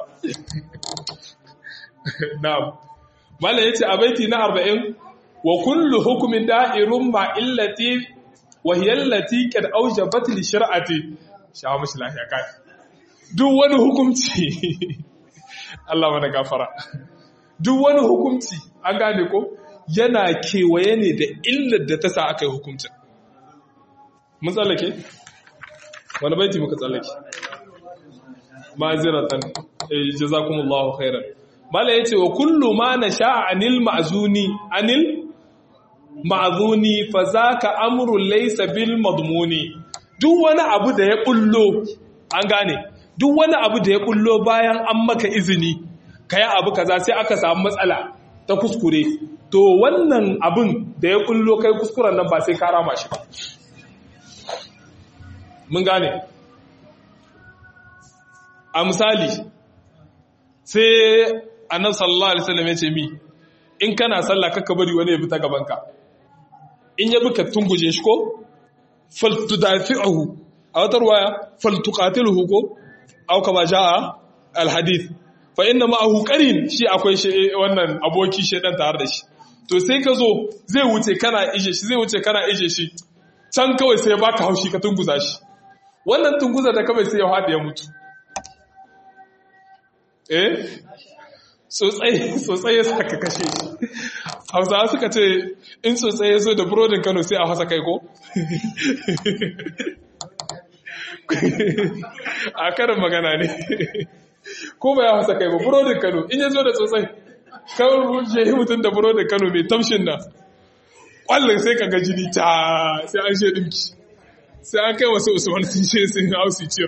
na'am mallan yace a baiti na 40 wa kullu hukmin da'irun ma illati wa hiya allati qad awjabat li shar'ati shawo mishi lafiya kai duk wani hukunci Allah mana gafara duk wani hukunci an gane ko yana kewaye ne da illar da ta sa aka yi hukuncin mun tsallake wani baiti muka tsallake ma'aziratan eh jazakumullahu khairan mala yace wa kullu ma nasha anil ma'zuni anil ma'zuni fa zaka amrun laysa bil madmuni duk wani abu da ya bullo an gane duk wani abu da ya bullo bayan an maka izini kai abu kaza sai aka samu matsala ta kuskure to wannan abin da ya bullo kai kuskuren nan ba sai ka rama shi ba mun gane a misali sai annabi sallallahu alaihi wasallam ya ce mi in kana sallah kaka bari wani ya bi ta gabanka in ya bi ka tunguje shi ko faltudafi'uhu a wata ruwaya faltuqatiluhu ko aw kama jaa alhadith fa inna ma'ahu qarin shi akwai shi wannan aboki shedan tare da shi to sai ka zo zai wuce kana ije shi zai wuce kana ije shi can kawai sai baka haushi ka tunguza shi wannan tunguza da kawai sai ya haɗe ya mutu eh tsotsai ya saka kashe shi hausawa suka ce in tsotsai ya zo da burodin kano sai a hasa kai ko a karin magana ne ko ba ya hasa kai ba burodin kano in ya zo da tsotsai kawai shehi mutum da burodin kano mai tamshin nan kwallon sai ka ga jini ta sai an she dinki sai an kai wasu usman sun she sun hausi ciyar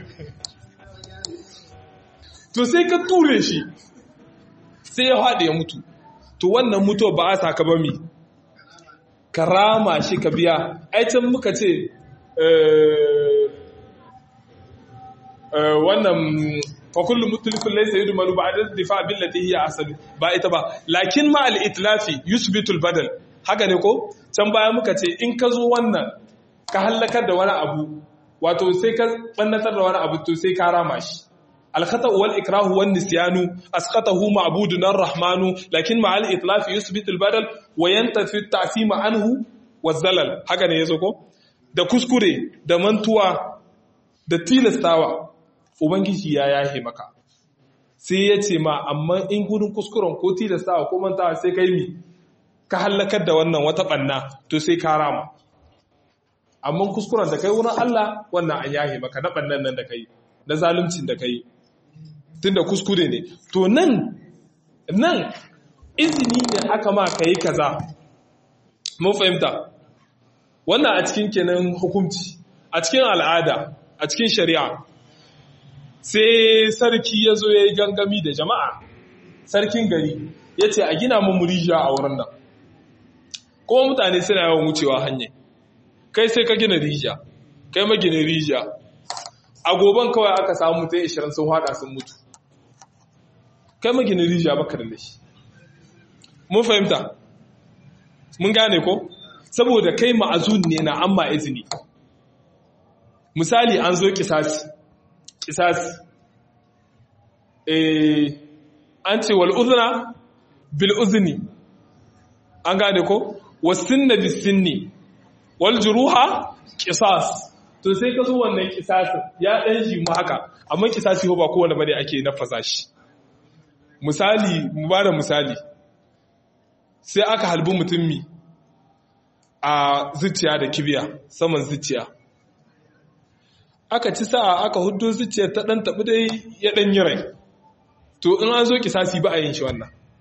to sai ka ture shi sai ya haɗe ya mutu to wannan mutuwa ba a saka ba mi ka rama shi ka biya aitan muka ce wannan fakullu mutulifin laisa yi dumanu ba a difa billati hiya asalu ba ita ba lakin ma al-itlafi yusbitul badal haka ne ko can baya muka ce in ka zo wannan ka hallakar da wani abu wato sai ka bannatar da wani abu to sai ka rama shi الخطأ والإكراه والنسيان أسقطه معبودنا الرحمن لكن مع الإطلاف يثبت البدل وينتفي التعثيم عنه والزلل haka ne yazo ko da kuskure da mantuwa da tilastawa ubangiji ya yahe maka sai ya ce ma amma in gudun kuskuren ko tilastawa ko mantawa sai kai mi ka hallakar da wannan wata banna to sai ka rama amma kuskuren da kai wurin Allah wannan an yahe maka na bannan nan da kai na zaluncin da kai tunda kuskure ne to nan nan izini ne aka ma ka yi kaza mun fahimta wannan a cikin kenan hukunci a cikin al'ada a cikin shari'a sai sarki ya zo ya yi gangami da jama'a sarkin gari ya ce a gina mu rijiya a wurin nan kuma mutane suna yawan wucewa hanyar kai sai ka gina rijiya kai maginin rijiya a goban kawai aka samu mutum 20 sun hada sun mutu kai maginin rijiya baka da shi mun fahimta mun gane ko saboda kai ma'azun ne na amma izini misali an zo kisasi kisasi eh an ce wal uzna bil uzni an gane ko wasinna bis sinni wal juruha qisas to sai ka zo wannan kisasin ya dan shi mu haka amma kisasi ba kowanne bane ake nafasa shi misali mu bada misali sai aka halbi mutum mi a zuciya da kibiya saman zuciya aka ci sa'a aka hudu zuciya ta dan tabi dai ya dan yi rai to in an zo kisasi ba a yin shi wannan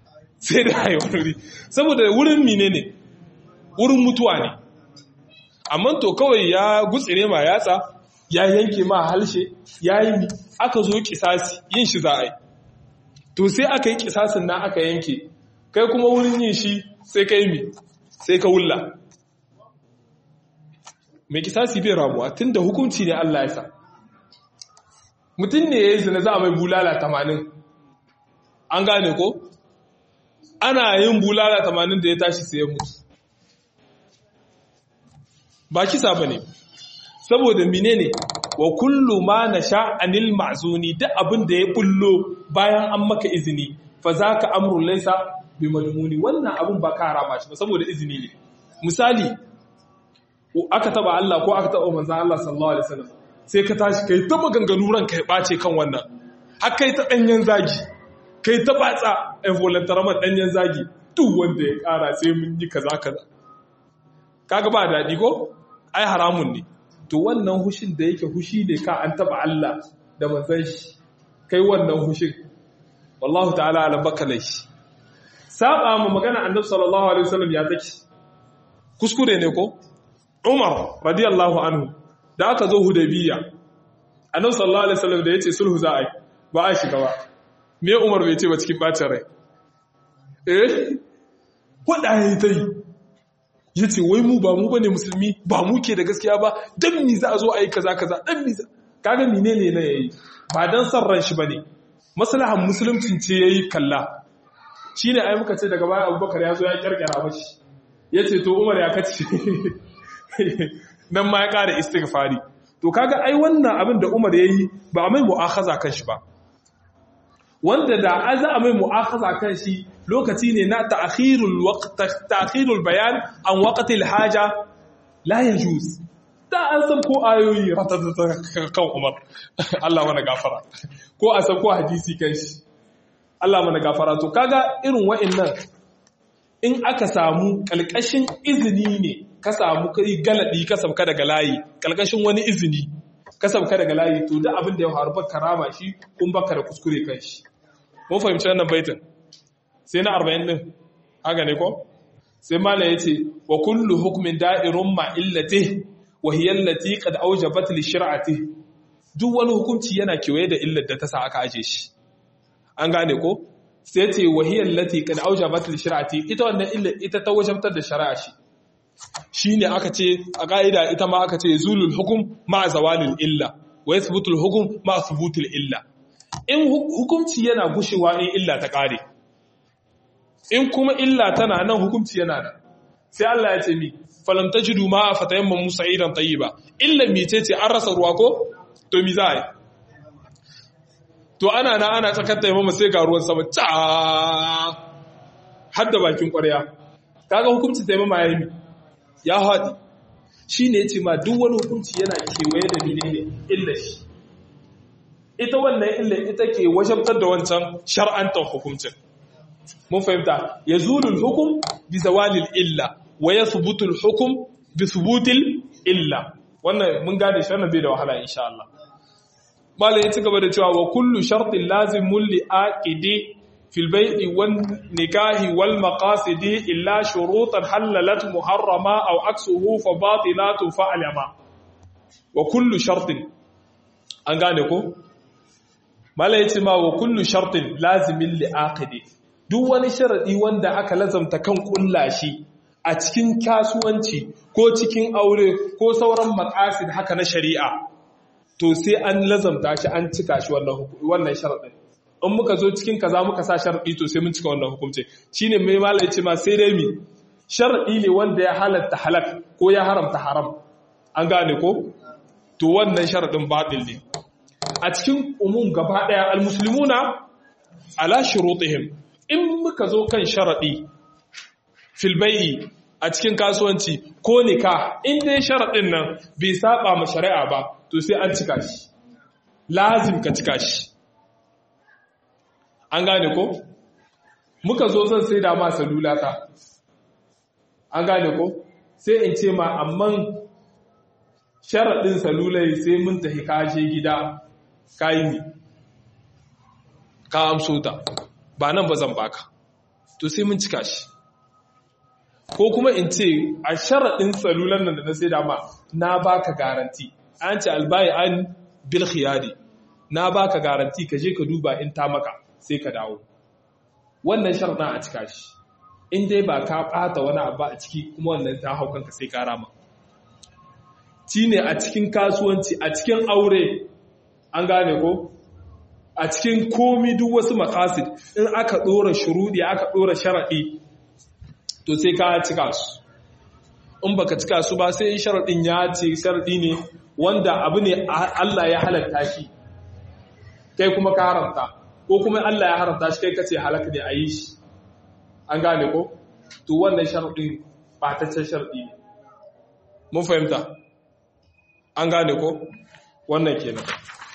sai da hayi wani wuri saboda wurin mine ne wurin mutuwa ne amma to kawai ya gutsire ma yatsa ya yanke ma halshe ya yi aka zo kisasi yin shi za a yi to sai aka yi kisasin na aka yanke kai kuma wurin yin shi sai ka yi mi sai ka wulla mai kisasi bai ramuwa tun da hukunci ne Allah ya sa mutum ne ya yi zina za a mai bulala tamanin an gane ko ana yin bulala tamanin da ya tashi sai ya mutu ba kisa ba ne saboda mine ne wa kullu ma na sha'anil ma'zuni duk abin da ya bullo bayan an maka izini fa za ka amurin laisa bi madmuni wannan abin ba ka harama shi ba saboda izini ne misali aka taba Allah ko aka taba manzan Allah sallallahu alaihi wasallam sai ka tashi kai ta maganganu ranka ya bace kan wannan har kai ta danyen zagi kai ta batsa involuntarily danyen zagi duk wanda ya kara sai mun yi kaza kaza kaga ba dadi ko ai haramun ne to wannan hushin da yake hushi ne ka an taba Allah da manzan shi kai wannan hushin wallahu ta'ala ala bakalai saba mu magana annabi sallallahu alaihi wasallam ya take kuskure ne ko Umar radiyallahu anhu da aka zo Hudaybiya annabi sallallahu alaihi wasallam da yace sulhu za a yi ba a shiga ba me Umar bai ce ba cikin bacin rai eh wanda yayi tai yace wai mu ba mu bane musulmi ba mu ke da gaskiya ba dan mi za a zo a yi kaza kaza dan mi kaga menene ne yayi ba dan san ran shi bane maslahan musuluncin ce yayi kalla shine ai muka ce daga baya Abubakar ya zo ya kirkira mashi yace to Umar ya kace nan ma ya ƙara istighfari to kaga ai wannan abin da Umar yayi ba a mai mu'akhaza kan shi ba wanda da an za a mai mu'akhaza kan shi lokaci ne na ta'khirul waqt ta'khirul bayan an waqtil haja la yajuz da an san ko ayoyi ratatata kan Umar Allah mana gafara ko a san ko hadisi kan shi Allah mana gafara to kaga irin wa'annan in aka samu kalkashin izini ne ka samu kai galadi ka sabka daga layi kalkashin wani izini ka sabka daga layi to da abin da ya faru baka rama shi kun baka da kuskure kan shi mun fahimci wannan baitin sai na 40 din haka ne ko sai malai yace wa kullu hukmin da'irun ma illati wa hiya allati qad awjabat li shir'ati duk wani hukunci yana kewaye da illar da ta sa aka aje shi an gane ko sai ce wa hiya allati qad awjabat li shir'ati ita wannan illar ita ta wajabtar da shari'a shi shi ne aka ce a ƙa'ida ita ma aka ce zulul hukum ma zawalil illa wa yasbutul hukum ma subutul illa in hukumci yana gushewa in illa ta ƙare in kuma illa tana nan hukumci yana nan sai Allah ya ce mi falam tajidu ma fatayamma musa idan tayyiba illa mi ce ce an rasa ruwa ko to mi za a yi to ana na ana tsakar taimama sai ga ruwan sama ta har da bakin ƙwarya kaga hukumci taimama ya yi mi ya haɗi shi ne ce ma duk wani hukunci yana kewaye da mine ne illa shi ita wannan illa ita ke wajabtar da wancan shar'antar hukuncin mun fahimta ya zulul hukum bi zawalil illa wa ya subutul hukum bi subutil illa wannan mun gane shi wannan bai da wahala insha Allah malai ya ci gaba da cewa wa kullu shartin lazimun li aqidi في البيع والنكاح والمقاصد إلا شروطا حللت محرما أو عكسه فباطلات فعلما وكل شرط an gane ko mala yace ma wa kullu shartin lazimin li aqidi duk wani sharadi wanda aka lazamta kan kullashi a cikin kasuwanci ko cikin aure ko sauran maqasid haka na shari'a to sai an lazamta shi an cika shi wannan wannan sharadin in muka zo cikin kaza muka sa sharadi to sai mun cika wannan hukunci shine mai malai ce ma sai dai mi sharadi ne wanda ya halatta halak ko ya haramta haram an gane ko to wannan sharadin batil ne a cikin umum gaba daya almuslimuna ala shurutihim in muka zo kan sharadi fil bai'i a cikin kasuwanci ko nika in dai sharadin nan bai saba ma shari'a ba to sai an cika shi lazim ka cika shi an gane ko muka zo zan sai da ma salula ta an gane ko sai in ce ma amman sharaɗin salulai sai mun tafi kashe gida kayi ne ka amso ta ba nan ba zan baka to sai mun cika shi ko kuma in ce a sharaɗin tsalulan nan da na sai dama na baka garanti an ce albayi an bil khiyari na baka garanti ka je ka duba in ta maka sai ka dawo wannan sharaɗin a cika shi in dai ba ka ɓata wani abu a ciki kuma wannan ta hau kanka sai ka rama ci ne a cikin kasuwanci a cikin aure an gane ko a cikin komi duk wasu makasid in aka ɗora shuruɗi aka ɗora sharaɗi to sai ka cika su in baka cika su ba sai sharaɗin ya ce sharaɗi ne wanda abu ne Allah ya halatta shi kai kuma ka haramta ko kuma Allah ya haramta shi kai kace halaka ne a yi shi an gane ko to wannan sharaɗin ɓataccen sharaɗi ne mun fahimta an gane ko wannan kenan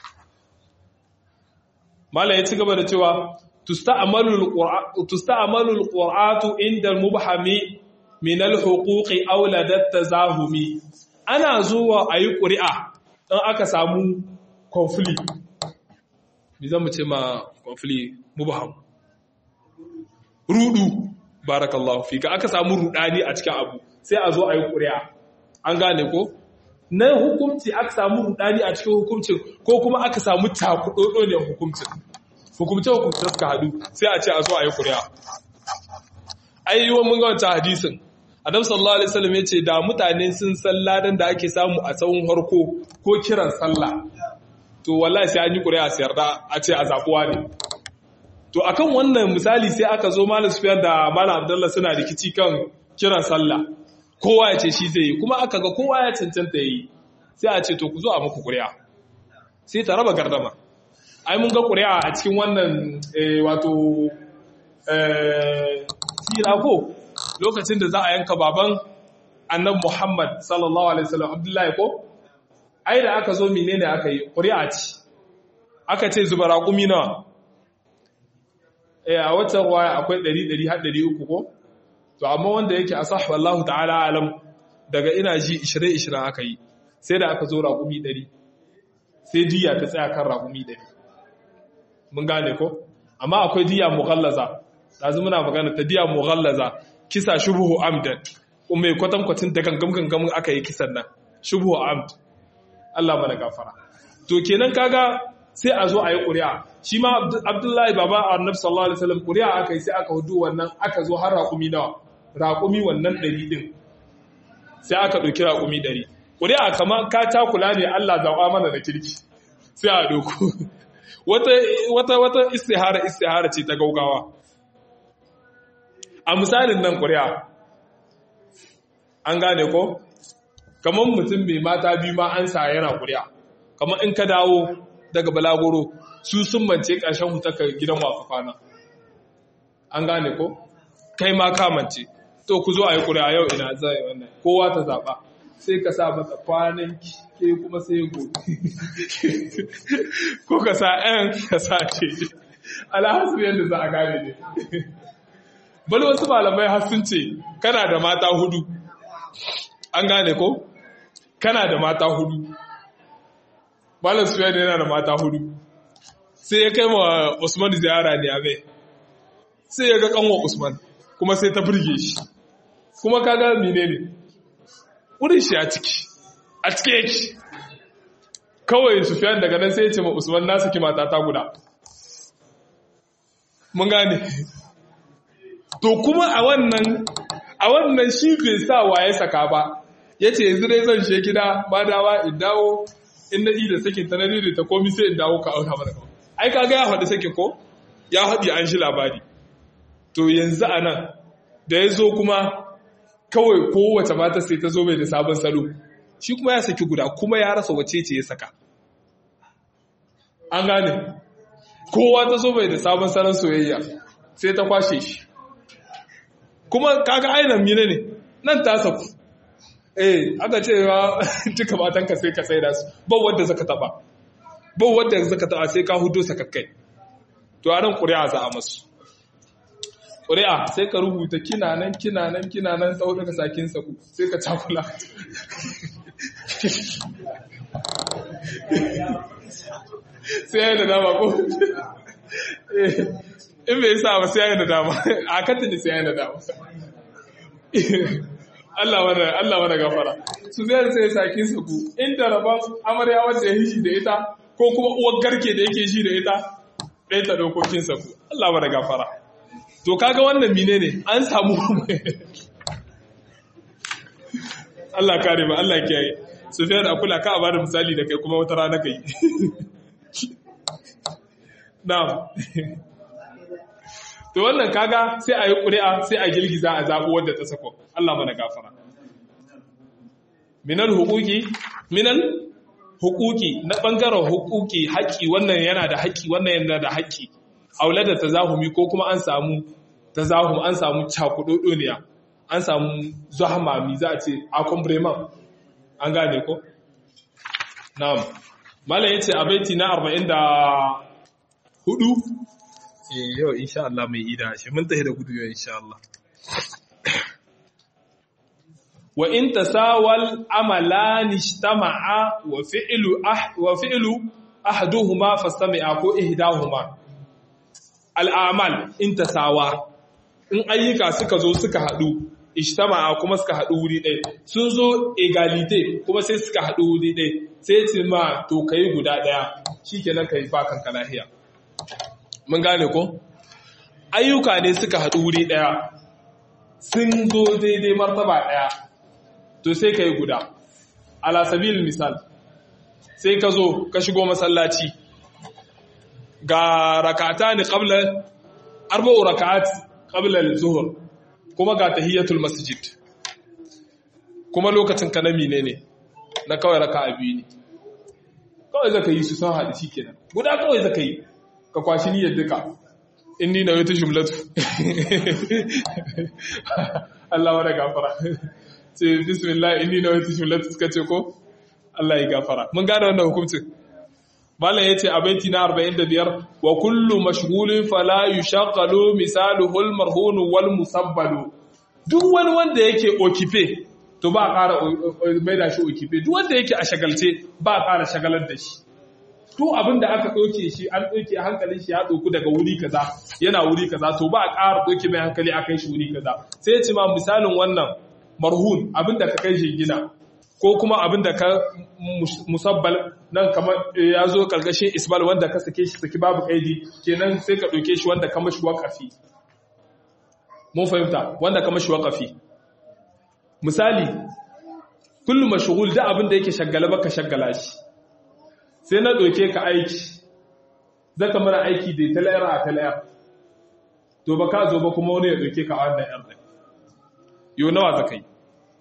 mala ya ci gaba da cewa tusta'amalu alqur'atu inda al-mubhami min al-huquqi aw ladat tazahumi ana zuwa ayi ƙuri'a dan aka samu conflict me zamu ce ma conflict mubham rudu barakallahu fika aka samu rudani a cikin abu sai a zo ayi ƙuri'a an gane ko na hukumci aka samu rudani a cikin hukumcin ko kuma aka samu takudodo ne hukumcin hukumce hukumce suka hadu sai a ce a zo a yi kuri'a ayyuwan mun ga wancan hadisin adam sallallahu alaihi wasallam ya ce da mutane sun san ladan da ake samu a tsawon harko ko kiran sallah to wallahi sai an yi kuri'a sai yarda a ce a zabuwa ne to akan wannan misali sai aka zo malam sufyan da malam abdullah suna rikici kan kiran sallah kowa ya ce shi zai yi kuma aka ga kowa ya cancanta yi sai a ce to ku zo a muku ƙuri'a sai ta raba gardama ai mun ga ƙuri'a a cikin wannan wato sira ko lokacin da za a yanka baban annan muhammad sallallahu alaihi wasallam abdullahi ko ai da aka zo menene aka yi ƙuri'a ce aka ce zuba raƙumi nawa a watan ruwaya akwai 100 har 300 ko to amma wanda yake a sahwa Allah ta'ala alam daga ina ji 20-20 aka yi sai da aka zo raƙumi 100 sai diya ta tsaya kan raƙumi 100 mun gane ko amma akwai diya mughallaza dazu muna magana ta diya mughallaza kisa shubhu amdan kuma kwatan kwatin da gangam gangam aka yi kisan nan shubhu amd Allah mana gafara to kenan kaga sai a zo a yi ƙuri'a shi ma abdullahi baba annabi sallallahu alaihi wasallam ƙuri'a aka yi sai aka hudu wannan aka zo har raƙumi nawa raƙumi wannan ɗari ɗin sai aka ɗauki raƙumi ɗari ƙuri'a kamar ka takula ne Allah zaɓa mana da kirki sai a ɗauku wata wata istihara istihara ce ta gaugawa a misalin nan ƙuri'a an gane ko kamar mutum mai mata biyu ma an sa yana ƙuri'a kamar in ka dawo daga balagoro su sun mance ƙarshen hutaka gidan wafa kwana an gane ko kai ma kamance to ku zo a yi ƙuri'a yau ina zai wannan kowa ta zaɓa sai ka sa mata kwanan ke kuma sai gobe ko ka sa ɗayan ka sa ce alhassu yadda za a gane ne bal wasu malamai har sun ce kana da mata hudu an gane ko kana da mata hudu malam sufiyan yana da mata hudu sai ya kai wa usman ziyara ne a mai sai ya ga kanwa usman kuma sai ta burge shi kuma kaga mine ne wurin shi a ciki a ciki yake kawai sufiyan daga nan sai ya ce ma usman na saki mata ta guda mun gane to kuma a wannan a wannan shi bai sa waye saka ba ya ce yanzu dai zan she gida ba dawa in dawo in na da sakin ta na ta komi sai in dawo ka auka mana kawai ai kaga ya faɗi sakin ko ya haɗi an shi labari to yanzu a nan da ya zo kuma kawai kowace mata sai ta zo mai da sabon salo shi kuma ya saki guda kuma ya rasa wace ce ya saka an gane kowa ta zo mai da sabon salon soyayya sai ta kwashe shi kuma kaga ainihin mine ne nan ta saku eh aka ce wa duka matanka sai ka tsaye da su ba wadda zaka taba ba wadda zaka taba sai ka hudo sakakkai to a nan ƙuri'a za a masu ƙuri'a sai ka rubuta kina nan kina nan kina nan tsawo daga sakin saku sai ka cakula sai yana dama ko in bai sa ba sai ya da dama a katin sai ya da dama Allah mana Allah mana gafara su zai sai saki su ku inda rabon amarya wanda ya hishi da ita ko kuma uwar garke da yake shi da ita ɗaya ta dokokin sa ku Allah mana gafara to kaga wannan mine ne an samu Allah kare ba Allah kiyaye Sufyan akula ka a bada misali da kai kuma wata rana kai na'am to wannan kaga sai a yi ƙuri'a sai a girgiza a zaɓi wadda ta sako Allah mana gafara minal hukuki minal hukuki na ɓangaren hukuki haƙƙi wannan yana da haƙƙi wannan yana da haƙƙi aula da tazahumi ko kuma an samu tazahum an samu cakudodoniya an samu zuhamami za a ce akon breman an gane ko na'am malam yace a baiti na 44 yau insha Allah mai ida shi mun tafi da gudu yau insha Allah wa in tasawal amalan ijtama'a wa fi'lu ah wa fi'lu ahaduhuma fastami'a ko ihdahuma al'amal in tasawa in ayyuka suka zo suka hadu ijtama'a kuma suka hadu wuri ɗaya sun zo egalite kuma sai suka hadu wuri ɗaya sai ce ma to kai guda ɗaya shikenan kai ba kanka lahiya mun gane ko ayyuka ne suka haɗu wuri ɗaya sun zo daidai martaba ɗaya to sai ka yi guda alasabil misal sai ka zo ka shigo masallaci ga rakata ne ƙablar arba'u rakat ƙablar zuhur kuma ga tahiyyatul masjid kuma lokacin ka na mine ne na kawai raka a biyu ne kawai zaka yi su son haɗu shi kenan guda kawai zaka yi ka kwashi niyyar duka inni na wata jumlatu Allah wa da gafara ce bismillah inni na wata jumlatu suka ce ko Allah ya gafara mun gane wannan hukuncin malam yace a baiti na 45 wa kullu mashghulin fala yushaghalu misaluhu al-marhun wal musabbalu duk wani wanda yake okife to ba ƙara mai da shi okife duk wanda yake a shagalce ba ƙara shagalar da shi to abin da aka ɗauke shi an ɗauke hankalin shi ya ɗauku daga wuri kaza yana wuri kaza to ba a ƙara ɗauke mai hankali a kai shi wuri kaza sai ya ce ma misalin wannan marhun abin da ka kai shi gina ko kuma abin da ka musabbal nan kamar ya zo ƙarƙashin isbal wanda ka sake shi saki babu kaidi kenan sai ka ɗauke shi wanda ka mashi waƙafi mun fahimta wanda ka mashi waƙafi misali kullum mashghul da abin da yake shaggala baka shaggala shi sai na ɗauke ka aiki zaka mana aiki da talayar a talayar to ba ka zo ba kuma wani ya ɗauke ka a wannan ‘yar ɗai yau nawa zaka yi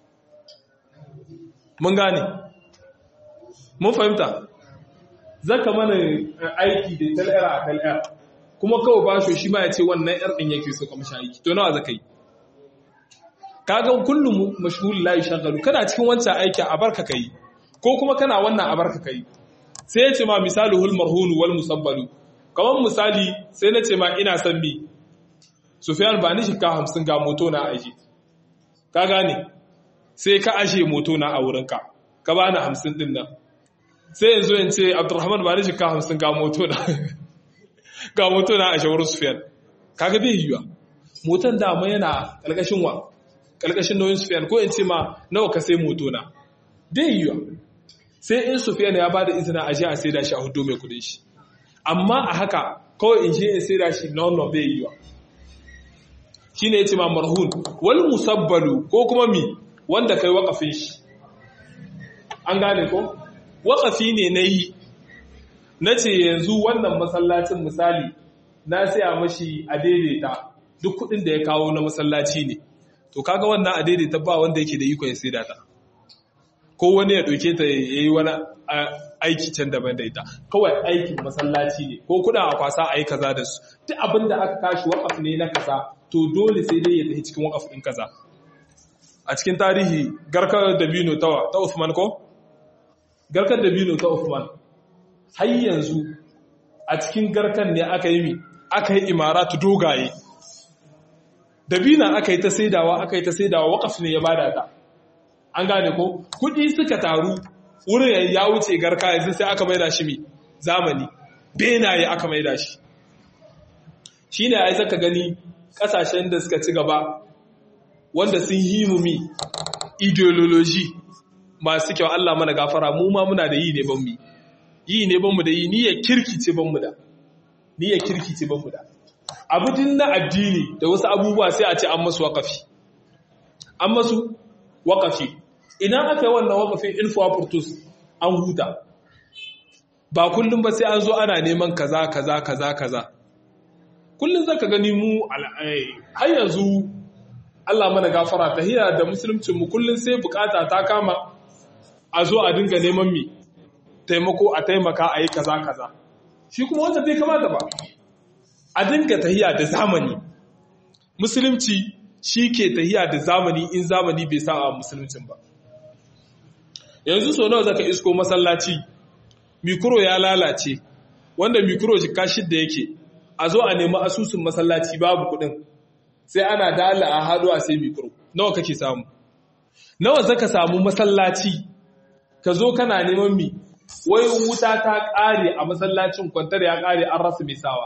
mun gane mun fahimta zaka mana aiki da talayar a talayar kuma kawai ba shi ma ya ce wannan ‘yar ɗin yake so kamar shi aiki to nawa zaka yi kaga kullum mashhul la yashghalu kana cikin wancan aiki a barka kai ko kuma kana wannan a barka kai sai ya ce ma misaluhul marhunu wal musabbalu kamar misali sai na ce ma ina son bi Sufyan ba ni shika hamsin ga moto na aje ka gane sai ka ashe moto na a wurinka ka ba ni hamsin din nan sai yanzu in ce Abdurrahman ba ni shika hamsin ga moto na ga moto na ashe wurin Sufyan kaga bai yiwa motan dama yana kalkashin wa kalkashin nauyin Sufyan ko in ce ma nawa ka sai moto na bai yiwa sai in Sufyan ya bada izina a je a saida shi a hudu mai kudin shi amma a haka kawai in je in saida shi no no bai yiwa shine yace ma marhun wal musabbalu ko kuma mi wanda kai wakafin shi an gane ko wakafi ne nayi nace yanzu wannan masallacin misali na saya mashi a daidaita duk kudin da ya kawo na masallaci ne to kaga wannan a daidaita ba wanda yake da iko ya saida ta ko wani ya ɗauke ta ya yi wani aiki can daban da ita kawai aikin masallaci ne ko kuna a kwasa a yi kaza da su duk abin da aka kashi wakaf ne na kaza to dole sai dai ya tafi cikin wakaf ɗin kaza a cikin tarihi garkar dabino ta ta Uthman ko garkar dabino ta Uthman har yanzu a cikin garkan ne aka yi mi aka yi imaratu dogaye dabina aka yi ta saidawa aka yi ta saidawa wakaf ne ya bada ta an gane ko kudi suka taru wurin ya wuce garka yanzu sai aka maida shi mi zamani benaye aka maida shi shine ai zaka gani kasashen da suka ci gaba wanda sun yi mumi ideology masu kyau Allah mana gafara mu ma muna da yi ne ban mu yi ne ban mu da yi niyyar kirki ce ban mu da niyyar kirki ce ban mu da abudin na addini da wasu abubuwa sai a ce an masu wakafi an masu wakafi idan aka yi wannan wakafin info purtus an huta ba kullum ba sai an zo ana neman kaza kaza kaza kaza kullum zaka gani mu har yanzu Allah mana gafara tahiya da musulmcin mu kullum sai bukata ta kama a zo a dinga neman mi taimako a taimaka a yi kaza kaza shi kuma wanda bai kamata ba a dinga tahiya da zamani musulunci shi ke tahiya da zamani in zamani bai sa a musuluncin ba yanzu so nawa zaka isko masallaci mikro ya lalace wanda mikro jika shidda yake a zo a nemi asusun masallaci babu kudin sai ana dala a hadu a sai mikro nawa kake samu nawa zaka samu masallaci ka zo kana neman mi wai wuta ta kare a masallacin kwantar ya kare an rasa mai sawa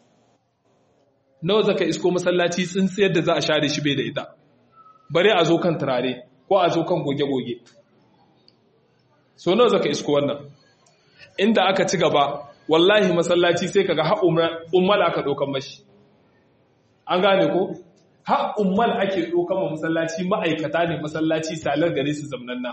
nawa zaka isko masallaci tsintsiyar da za a share shi bai da ita bare a zo kan turare ko a zo kan goge-goge so nawa zaka isko wannan inda aka ci gaba wallahi masallaci sai kaga har ummal aka dokan mashi an gane ko har ummal ake dokan ma masallaci ma'aikata ne masallaci salar gare su zamnanna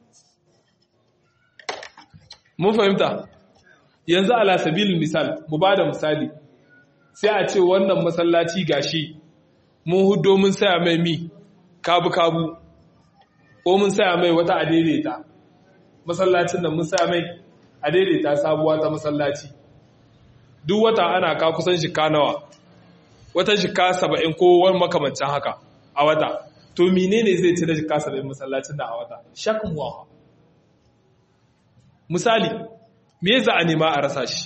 mun fahimta yanzu ala sabilin misal mu bada misali sai a ce wannan masallaci gashi mun hudo mun saya mai mi kabu kabu ko mun saya mai wata adaidaita masallacin nan mun saya mai a daidaita sabuwa ta masallaci duk wata ana ka kusan shika nawa wata shika saba'in ko wani makamancin haka a wata to menene zai ci da shika saba'in masallacin da a wata shakin wawa misali me za a nema a rasa shi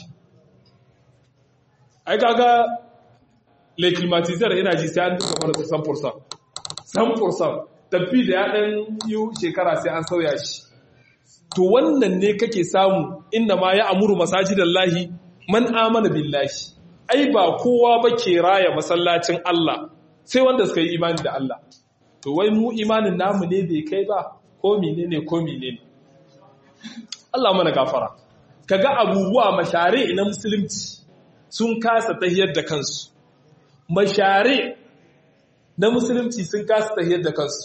ai kaga le climatizer yana ji sai an duka mana kusan fursan san fursan tafi da ya dan yi shekara sai an sauya shi to wannan ne kake samu inda ma ya amuru masajidan lahi man amana billahi ai ba kowa ba ke raya masallacin Allah sai wanda suka yi imani da Allah to wai mu imanin namu ne bai kai ba ko menene ko menene Allah mana gafara kaga abubuwa mashare na musulunci sun kasa tahiyar da kansu mashare na musulunci sun kasa tahiyar da kansu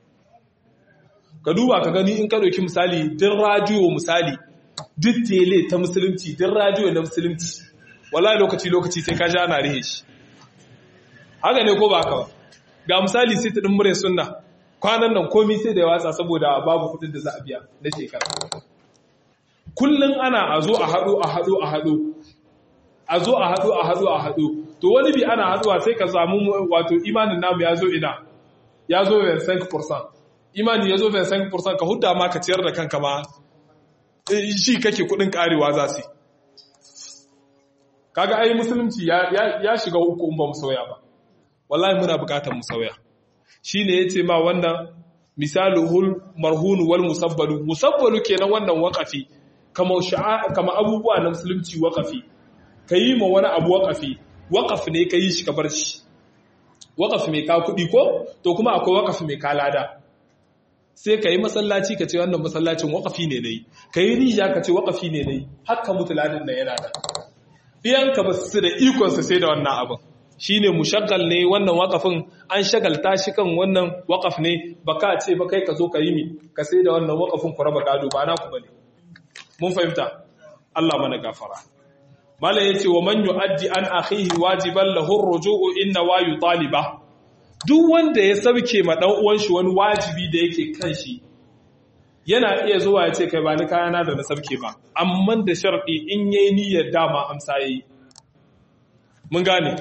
ka duba ka gani in ka ɗauki misali din rajiyo misali duk tele ta musulunci din rajiyo na musulunci wallahi lokaci-lokaci sai ka ja na rihe shi haka ne ko ba ka ba ga misali sai ta ɗin mure sunna kwanan nan komi sai da ya watsa saboda babu kudin da za a biya na shekara kullum ana a zo a haɗo a haɗo a haɗo a zo a haɗo a haɗo a haɗo to wani bi ana haɗuwa sai ka samu wato imanin namu ya zo ina ya zo 25% imani ya zo 25% ka hudda ma ka ciyar da kanka ma shi kake kudin karewa za su kaga ai musulunci ya shiga uku in ba mu sauya ba wallahi muna bukatar mu sauya shine yace ma wannan misaluhul marhun wal musabbalu musabbalu kenan wannan waqafi kama kama abubuwa na musulunci waqafi kayi ma wani abu waqafi waqaf ne kayi shi ka bar shi waqaf mai ka kudi ko to kuma akwai waqaf mai ka lada sai ka yi masallaci ka ce wannan masallacin wakafi ne dai ka yi rija ka ce wakafi ne dai haka mutu ladin da yana da ɗiyanka ba su da ikonsa sai da wannan abin shi ne mushagal ne wannan wakafin an shagalta shi kan wannan wakaf ne ba ka ce ba kai ka zo ka yi mi ka sai da wannan wakafin ku raba gado ba na ku ba ne mun fahimta Allah mana gafara Malam yace wa man yu'addi an akhihi wajiban lahu ar-ruju'u inna wa yutaliba duk wanda ya sauke ma dan uwan shi wani wajibi da yake kan shi yana iya zuwa ya ce kai ba ni kayana da na sauke ba amma da sharɗi in yayi niyyar dama amsa yayi mun gane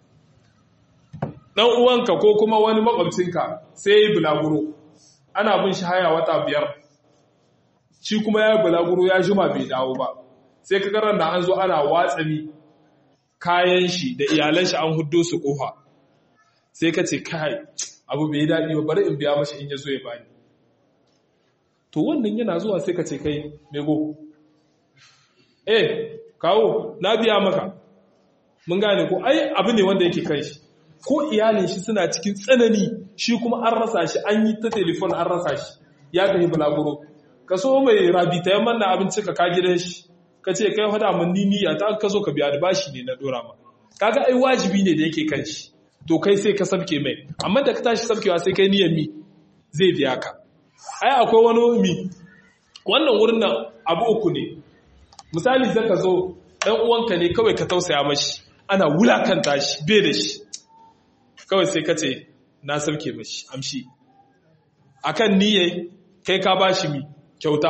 dan uwanka ko kuma wani makwabcinka sai yayi bulaguro ana bin shi haya wata biyar shi kuma yayi bulaguro ya juma bai dawo ba sai ka karan da an zo ana watsami kayan shi da iyalan shi an huddo su kofa sai ka ce kai abu bai daɗi ba bari in biya mashi in ya zo ya bani to wannan yana zuwa sai ka ce kai mego eh kawo na biya maka mun gane ko ai abu ne wanda yake kan shi ko iyalin shi suna cikin tsanani shi kuma an rasa shi an yi ta telefon an rasa shi ya tafi bulaguro ka so mai rabita ya manna abinci ka ka gidan shi ka ce kai hada mun niniya ta ka zo ka biya da bashi ne na dora ma kaga ai wajibi ne da yake kan shi to kai sai ka sabke mai amma da ka tashi sabkewa sai kai niyyar mi zai biya ka ai akwai wani mi wannan wurin nan abu uku ne misali zaka zo dan uwanka ne kawai ka tausaya mashi ana wulakanta shi bai da shi kawai sai ka ce na sabke mashi amshi akan niyyar kai ka bashi mi kyauta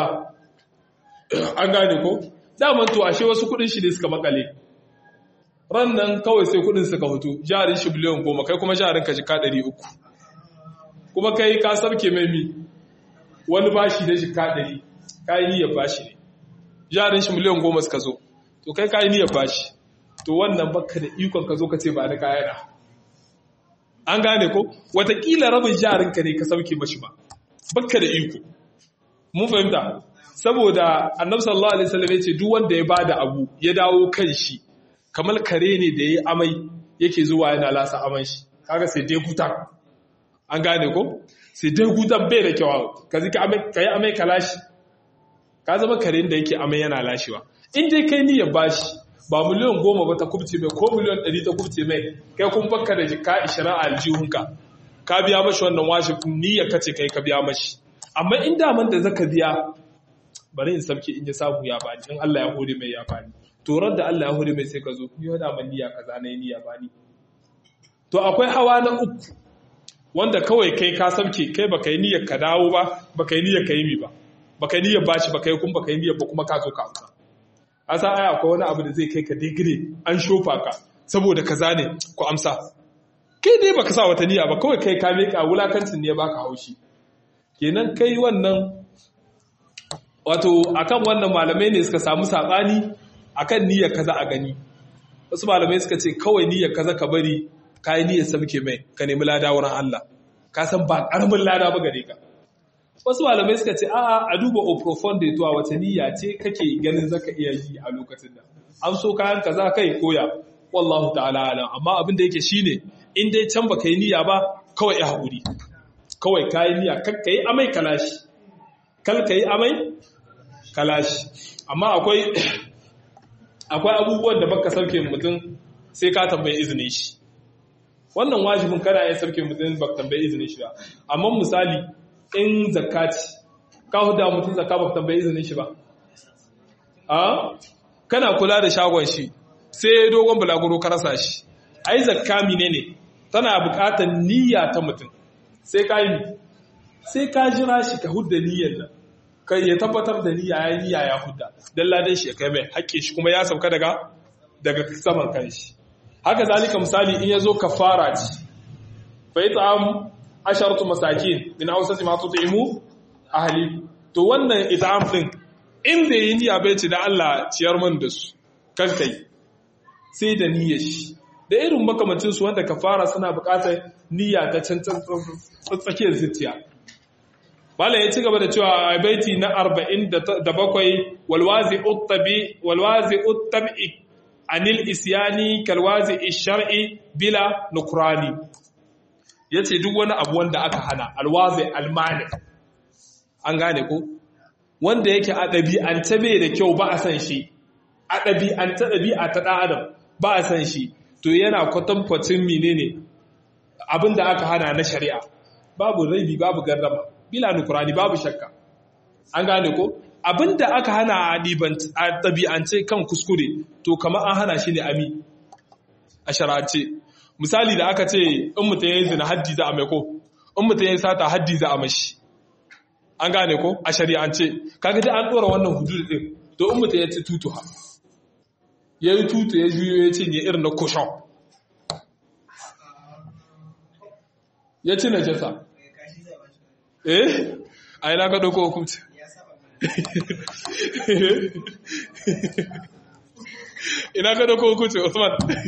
an gane ko daman to ashe wasu kudin shi ne suka makale ran nan kawai sai kudin suka hutu jarin shi biliyan goma kai kuma jarin ka jika ɗari uku kuma kai ka sabke mai mi wani bashi da jika ɗari ka yi niyyar bashi ne jarin shi miliyan goma suka zo to kai ka yi niyyar bashi to wannan baka da ikon ka zo ka ce ba da kayana an gane ko watakila rabin jarin ka ne ka sauke mashi ba baka da iko mun fahimta saboda annabi sallallahu alaihi wasallam yace duk wanda ya bada abu ya dawo kan shi kamar kare ne da yayi amai yake zuwa yana lasa aman shi kaga sai dai gutan an gane ko sai dai gutan bai da kyau ka zika amai kai amai kalashi ka zama kare da yake amai yana lashewa in dai kai niyyar bashi ba miliyan goma ba ta kubce mai ko miliyan ɗari ta kubce mai kai kun bakka da jika ishirin a aljihunka ka biya mashi wannan washe niyyar kace kai ka biya mashi amma in daman da zaka biya bari in sabke in ya samu ya bani in Allah ya hore mai ya bani to ran da Allah ya hore mai sai ka zo ni wada man niyya kaza na niyya bani to akwai hawa na uku wanda kawai kai ka sabke kai baka yi niyyar ka dawo ba baka yi niyyar ka yi mi ba baka yi niyyar bashi baka yi kuma baka yi niyyar ba kuma ka zo ka amsa asa ai akwai wani abu da zai kai ka digire an shofa ka saboda kaza ne ku amsa kai dai baka sa wata niyya ba kawai kai ka meka wulakancin ne baka haushi kenan kai wannan wato akan wannan malamai ne suka samu sabani akan niyyar kaza a gani wasu malamai suka ce kawai niyyar kaza ka bari kai niyyar sabke mai ka nemi lada wurin Allah ka san ba karamin lada ba gare ka wasu malamai suka ce a'a a duba o profound to wata niyya ce kake ganin zaka iya yi a lokacin da an so kayan kaza kai koya wallahu ta'ala alam amma abin da yake shine in dai can baka yi niyya ba kawai ya haƙuri kawai ka yi niyya kar ka yi amai kalashi kal ka yi amai kalashi amma akwai akwai abubuwan da baka sauke mutum sai ka tambayi izinin shi wannan wajibin kana ya sauke mutum baka tambayi izinin shi ba amma misali in zakati ka huda mutum zakka baka tambayi izinin shi ba a kana kula da shagon shi sai dogon bulaguro ka rasa shi ai zakka menene tana buƙatar niyya ta mutum sai ka yi sai ka jira shi ka hudda niyyar nan kai ya tabbatar da niyya ya niyya ya hudda dan ladan shi ya kai mai haƙƙi shi kuma ya sauka daga daga saman kanshi haka zalika misali in yazo kafara ci fa it'am asharatu masakin min awsati ma tut'imu ahli to wannan it'am din in bai yi niyya bai ce da Allah ciyar man da su kan kai sai da niyyar shi da irin makamancinsu wanda kafara suna bukatar niyya ta can tsakiyar zuciya Malam ya ci gaba da cewa a baiti na 47 walwazi uttabi walwazi uttabi anil isyani kalwazi shar'i bila nukrani yace duk wani abu wanda aka hana alwazi almani an gane ko wanda yake a ɗabi'anta bai da kyau ba a san shi a ɗabi'anta ɗabi'a ta ɗan adam ba a san shi to yana kwatankwacin menene abin da aka hana na shari'a babu raibi babu gardama bila nukurani babu shakka an gane ko abin da aka hana a ɗabi'ance kan kuskure to kamar an hana shi ne ami a shara'ance misali da aka ce in mutum ya yi zina haddi za a mai ko in mutum ya yi sata haddi za a mashi an gane ko a shari'ance kaga dai an ɗora wannan hudu ɗin to in mutum ya ci tutu ha ya yi tutu ya juyo ya cinye irin na kushon ya ci najasa eh a yi naka ɗauko hukunci ina ka ɗauko hukunci usman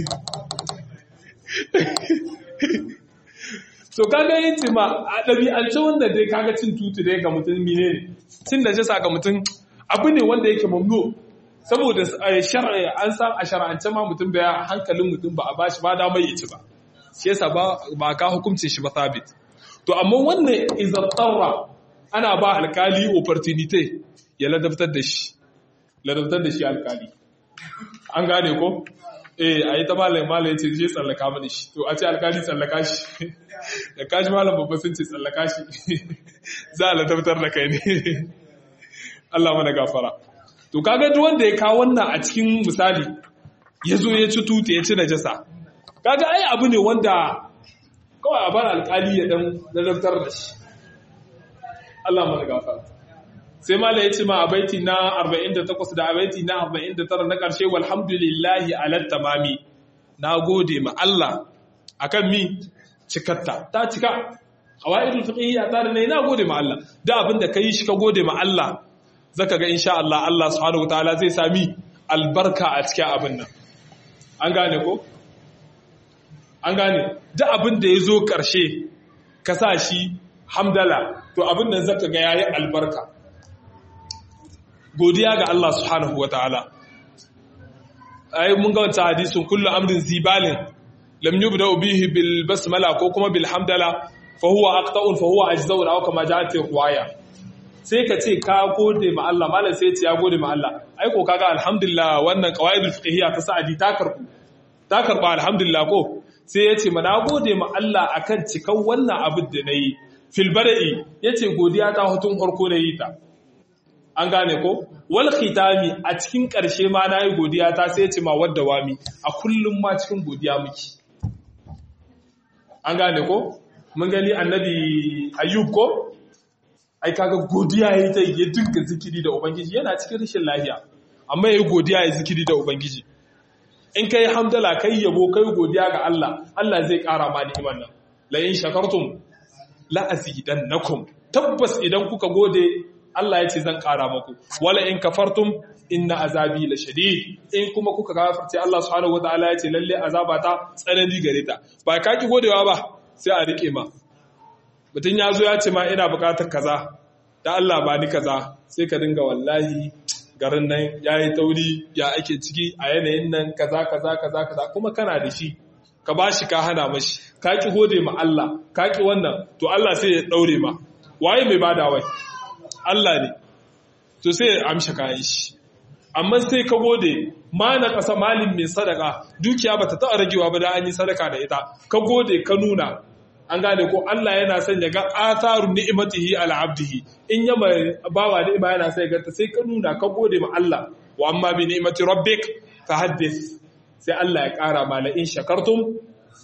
so kaga yin cima a ɗabi'ance wanda dai kaga cin tutu dai ga mutum mine ne cin najasa ga mutum abu ne wanda yake mamnu saboda shar'i an san a shar'ance ma mutum bai hankalin mutum ba a bashi ba da mai ci ba shi yasa ba ba ka hukuncin shi ba sabit to amma wannan izattarra ana ba alkali opportunity ya ladabtar da shi ladabtar da shi alkali an gane ko eh ayi ta malam malam yace je tsallaka mani shi to a ce alkali tsallaka shi da kaji malam babba sun ce tsallaka shi za a ladabtar da kai ne Allah mana gafara to kaga duk wanda ya kawo wannan a cikin misali ya zo ya ci tuta ya ci najasa kaga ai abu ne wanda kawai a bar alkali ya dan ladabtar da shi Allah mana gafara sai mala ya ce ma a baiti na 48 da a baiti na 49 na ƙarshe walhamdulillahi ala tamami na gode ma Allah akan mi cikatta ta cika hawaidul fiqhiyya ta da na gode ma Allah da abin da kai shi ka gode ma Allah zaka ga insha Allah Allah subhanahu wataala zai sami albarka a cikin abin nan an gane ko an gane da abin da ya zo ƙarshe ka sa shi hamdala to abin nan zaka ga yayi albarka godiya ga Allah subhanahu wa ta'ala. Ai, mun ga wata hadisun kullu amrin zibalin, lam yi da ubihi bil basmala ko kuma bil hamdala, fa huwa aqta'un fa huwa ajzaun aw kama ja'at riwaya. Sai ka ce ka gode ma Allah, malam sai ce ya gode ma Allah. Ai ko kaga alhamdulillah wannan qawaidul fiqhiyya ta sa'adi ta karbu. Ta karba alhamdulillah ko sai ya ce mana gode ma Allah akan cikan wannan abin da nayi. Fil bada'i yace godiya ta hutun farko na yi ta. an gane ko wal khitami a cikin ƙarshe ma na yi godiya ta sai ce ma wadda wami a kullum ma cikin godiya muke an gane ko mun gani annabi ayyub ko ai kaga godiya yayi ta ya dinga zikiri da ubangiji yana cikin rashin lafiya amma yayi godiya yayi zikiri da ubangiji in kai hamdala kai yabo kai godiya ga Allah Allah zai ƙara ma ni'imar nan la in shakartum la azidannakum tabbas idan kuka gode Allah ya ce zan ƙara maku wala in kafartum inna azabi la shadid in kuma kuka kafirce Allah subhanahu wataala ya ce lalle azaba ta tsanani gare ta ba ka ki godewa ba sai a rike ma mutun ya zo ya ce ma ina buƙatar kaza da Allah ba ni kaza sai ka dinga wallahi garin nan yayi tauri ya ake ciki a yanayin nan kaza kaza kaza kaza kuma kana da shi ka bashi ka hana mashi ka ki gode ma Allah ka ki wannan to Allah sai ya daure ma waye mai bada wai Allah ne to sai ya amsha kayan shi amma sai ka gode ma na ƙasa malin mai sadaka dukiya ba ta taɓa ragewa ba da an yi sadaka da ita ka gode ka nuna an gane ko Allah yana son ya ga atharu ni'matihi ala abdihi in ya bawa ni'ima yana son ya ga sai ka nuna ka gode ma Allah wa amma bi ni'mati rabbik fahaddith sai Allah ya ƙara ma la in shakartum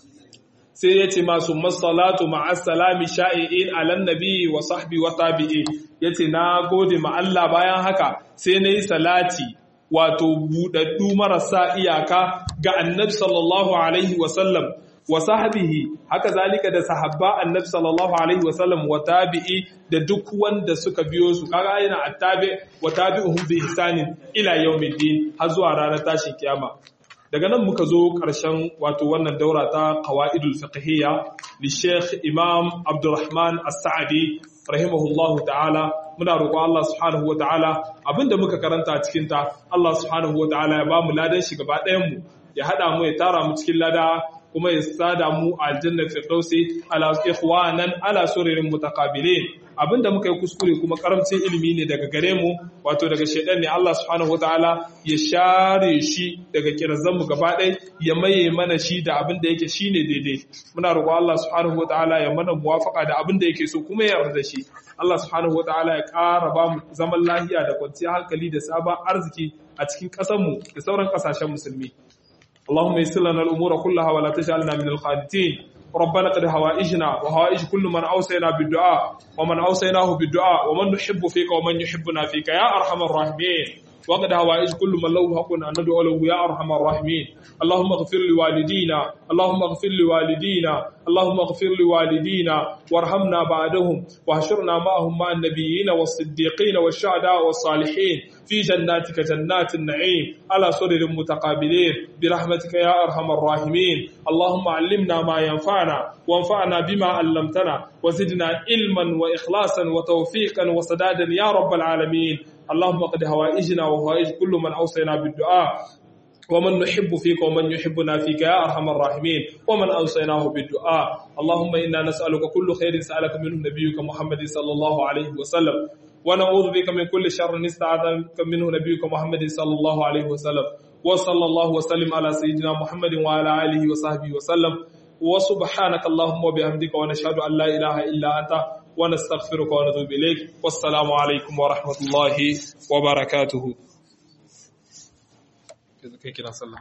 sai ya ce masu masalatu ma'asalami sha'i'in alan nabi wa sahbi wa tabi'i ya ce na gode ma Allah bayan haka sai na yi salati wato buɗaɗɗu marasa iyaka ga annabi sallallahu alaihi wasallam wa sahbihi haka zalika da sahabba annabi sallallahu alaihi wasallam wa tabi'i da duk wanda suka biyo su kaga yana attabi wa tabi'uhum bi ihsanin ila yawmiddin har zuwa ranar tashin kiyama daga nan muka zo ƙarshen wato wannan daura ta qawaidul fiqhiyya li Sheikh Imam Abdulrahman As-Sa'di rahimahullahu ta'ala muna roƙo Allah subhanahu wa ta'ala abinda muka karanta cikin ta Allah subhanahu wa ta'ala ya bamu ladan shi gaba ɗayan mu ya hada mu ya tara mu cikin lada kuma ya sada mu a aljanna firdausi ala ikhwanan ala suririn mutaqabilin abinda muka yi kuskure kuma karamcin ilimi ne daga gare mu wato daga shedan ne Allah subhanahu wataala ya share shi daga kirazan mu gaba ɗaya ya maye mana shi da abinda yake shine daidai muna roƙo Allah subhanahu wataala ya mana muwafaka da abinda yake so kuma ya yarda shi Allah subhanahu wataala ya ƙara ba mu zaman lafiya da kwanciyar hankali da sabon arziki a cikin ƙasar mu da sauran ƙasashen musulmi اللهم يسر لنا الأمور كلها ولا تجعلنا من القانتين ربنا قد هوائجنا وهوائج كل من أوصينا بالدعاء ومن أوصيناه بالدعاء ومن نحب فيك ومن يحبنا فيك يا أرحم الراحمين وقد هوائج كل من له حق أن ندعو له يا أرحم الراحمين اللهم اغفر لوالدينا اللهم اغفر لوالدينا اللهم اغفر لوالدينا وارحمنا بعدهم واحشرنا معهم مع النبيين والصديقين والشهداء والصالحين في جناتك جنات النعيم على سرر متقابلين برحمتك يا أرحم الراحمين اللهم علمنا ما ينفعنا وانفعنا بما علمتنا وزدنا علما وإخلاصا وتوفيقا وسدادا يا رب العالمين اللهم قد هوائجنا وهوائج كل من أوصينا بالدعاء ومن نحب فيك ومن يحبنا فيك يا أرحم الراحمين ومن أوصيناه بالدعاء اللهم إنا نسألك كل خير سألك منه نبيك محمد صلى الله عليه وسلم ونعوذ بك من كل شر نستعاذك منه نبيك محمد صلى الله عليه وسلم وصلى الله وسلم على سيدنا محمد وعلى آله وصحبه وسلم وسبحانك اللهم وبحمدك ونشهد أن لا إله إلا أنت ونستغفرك ونتوب إليك والسلام عليكم ورحمة الله وبركاته كده كده صلى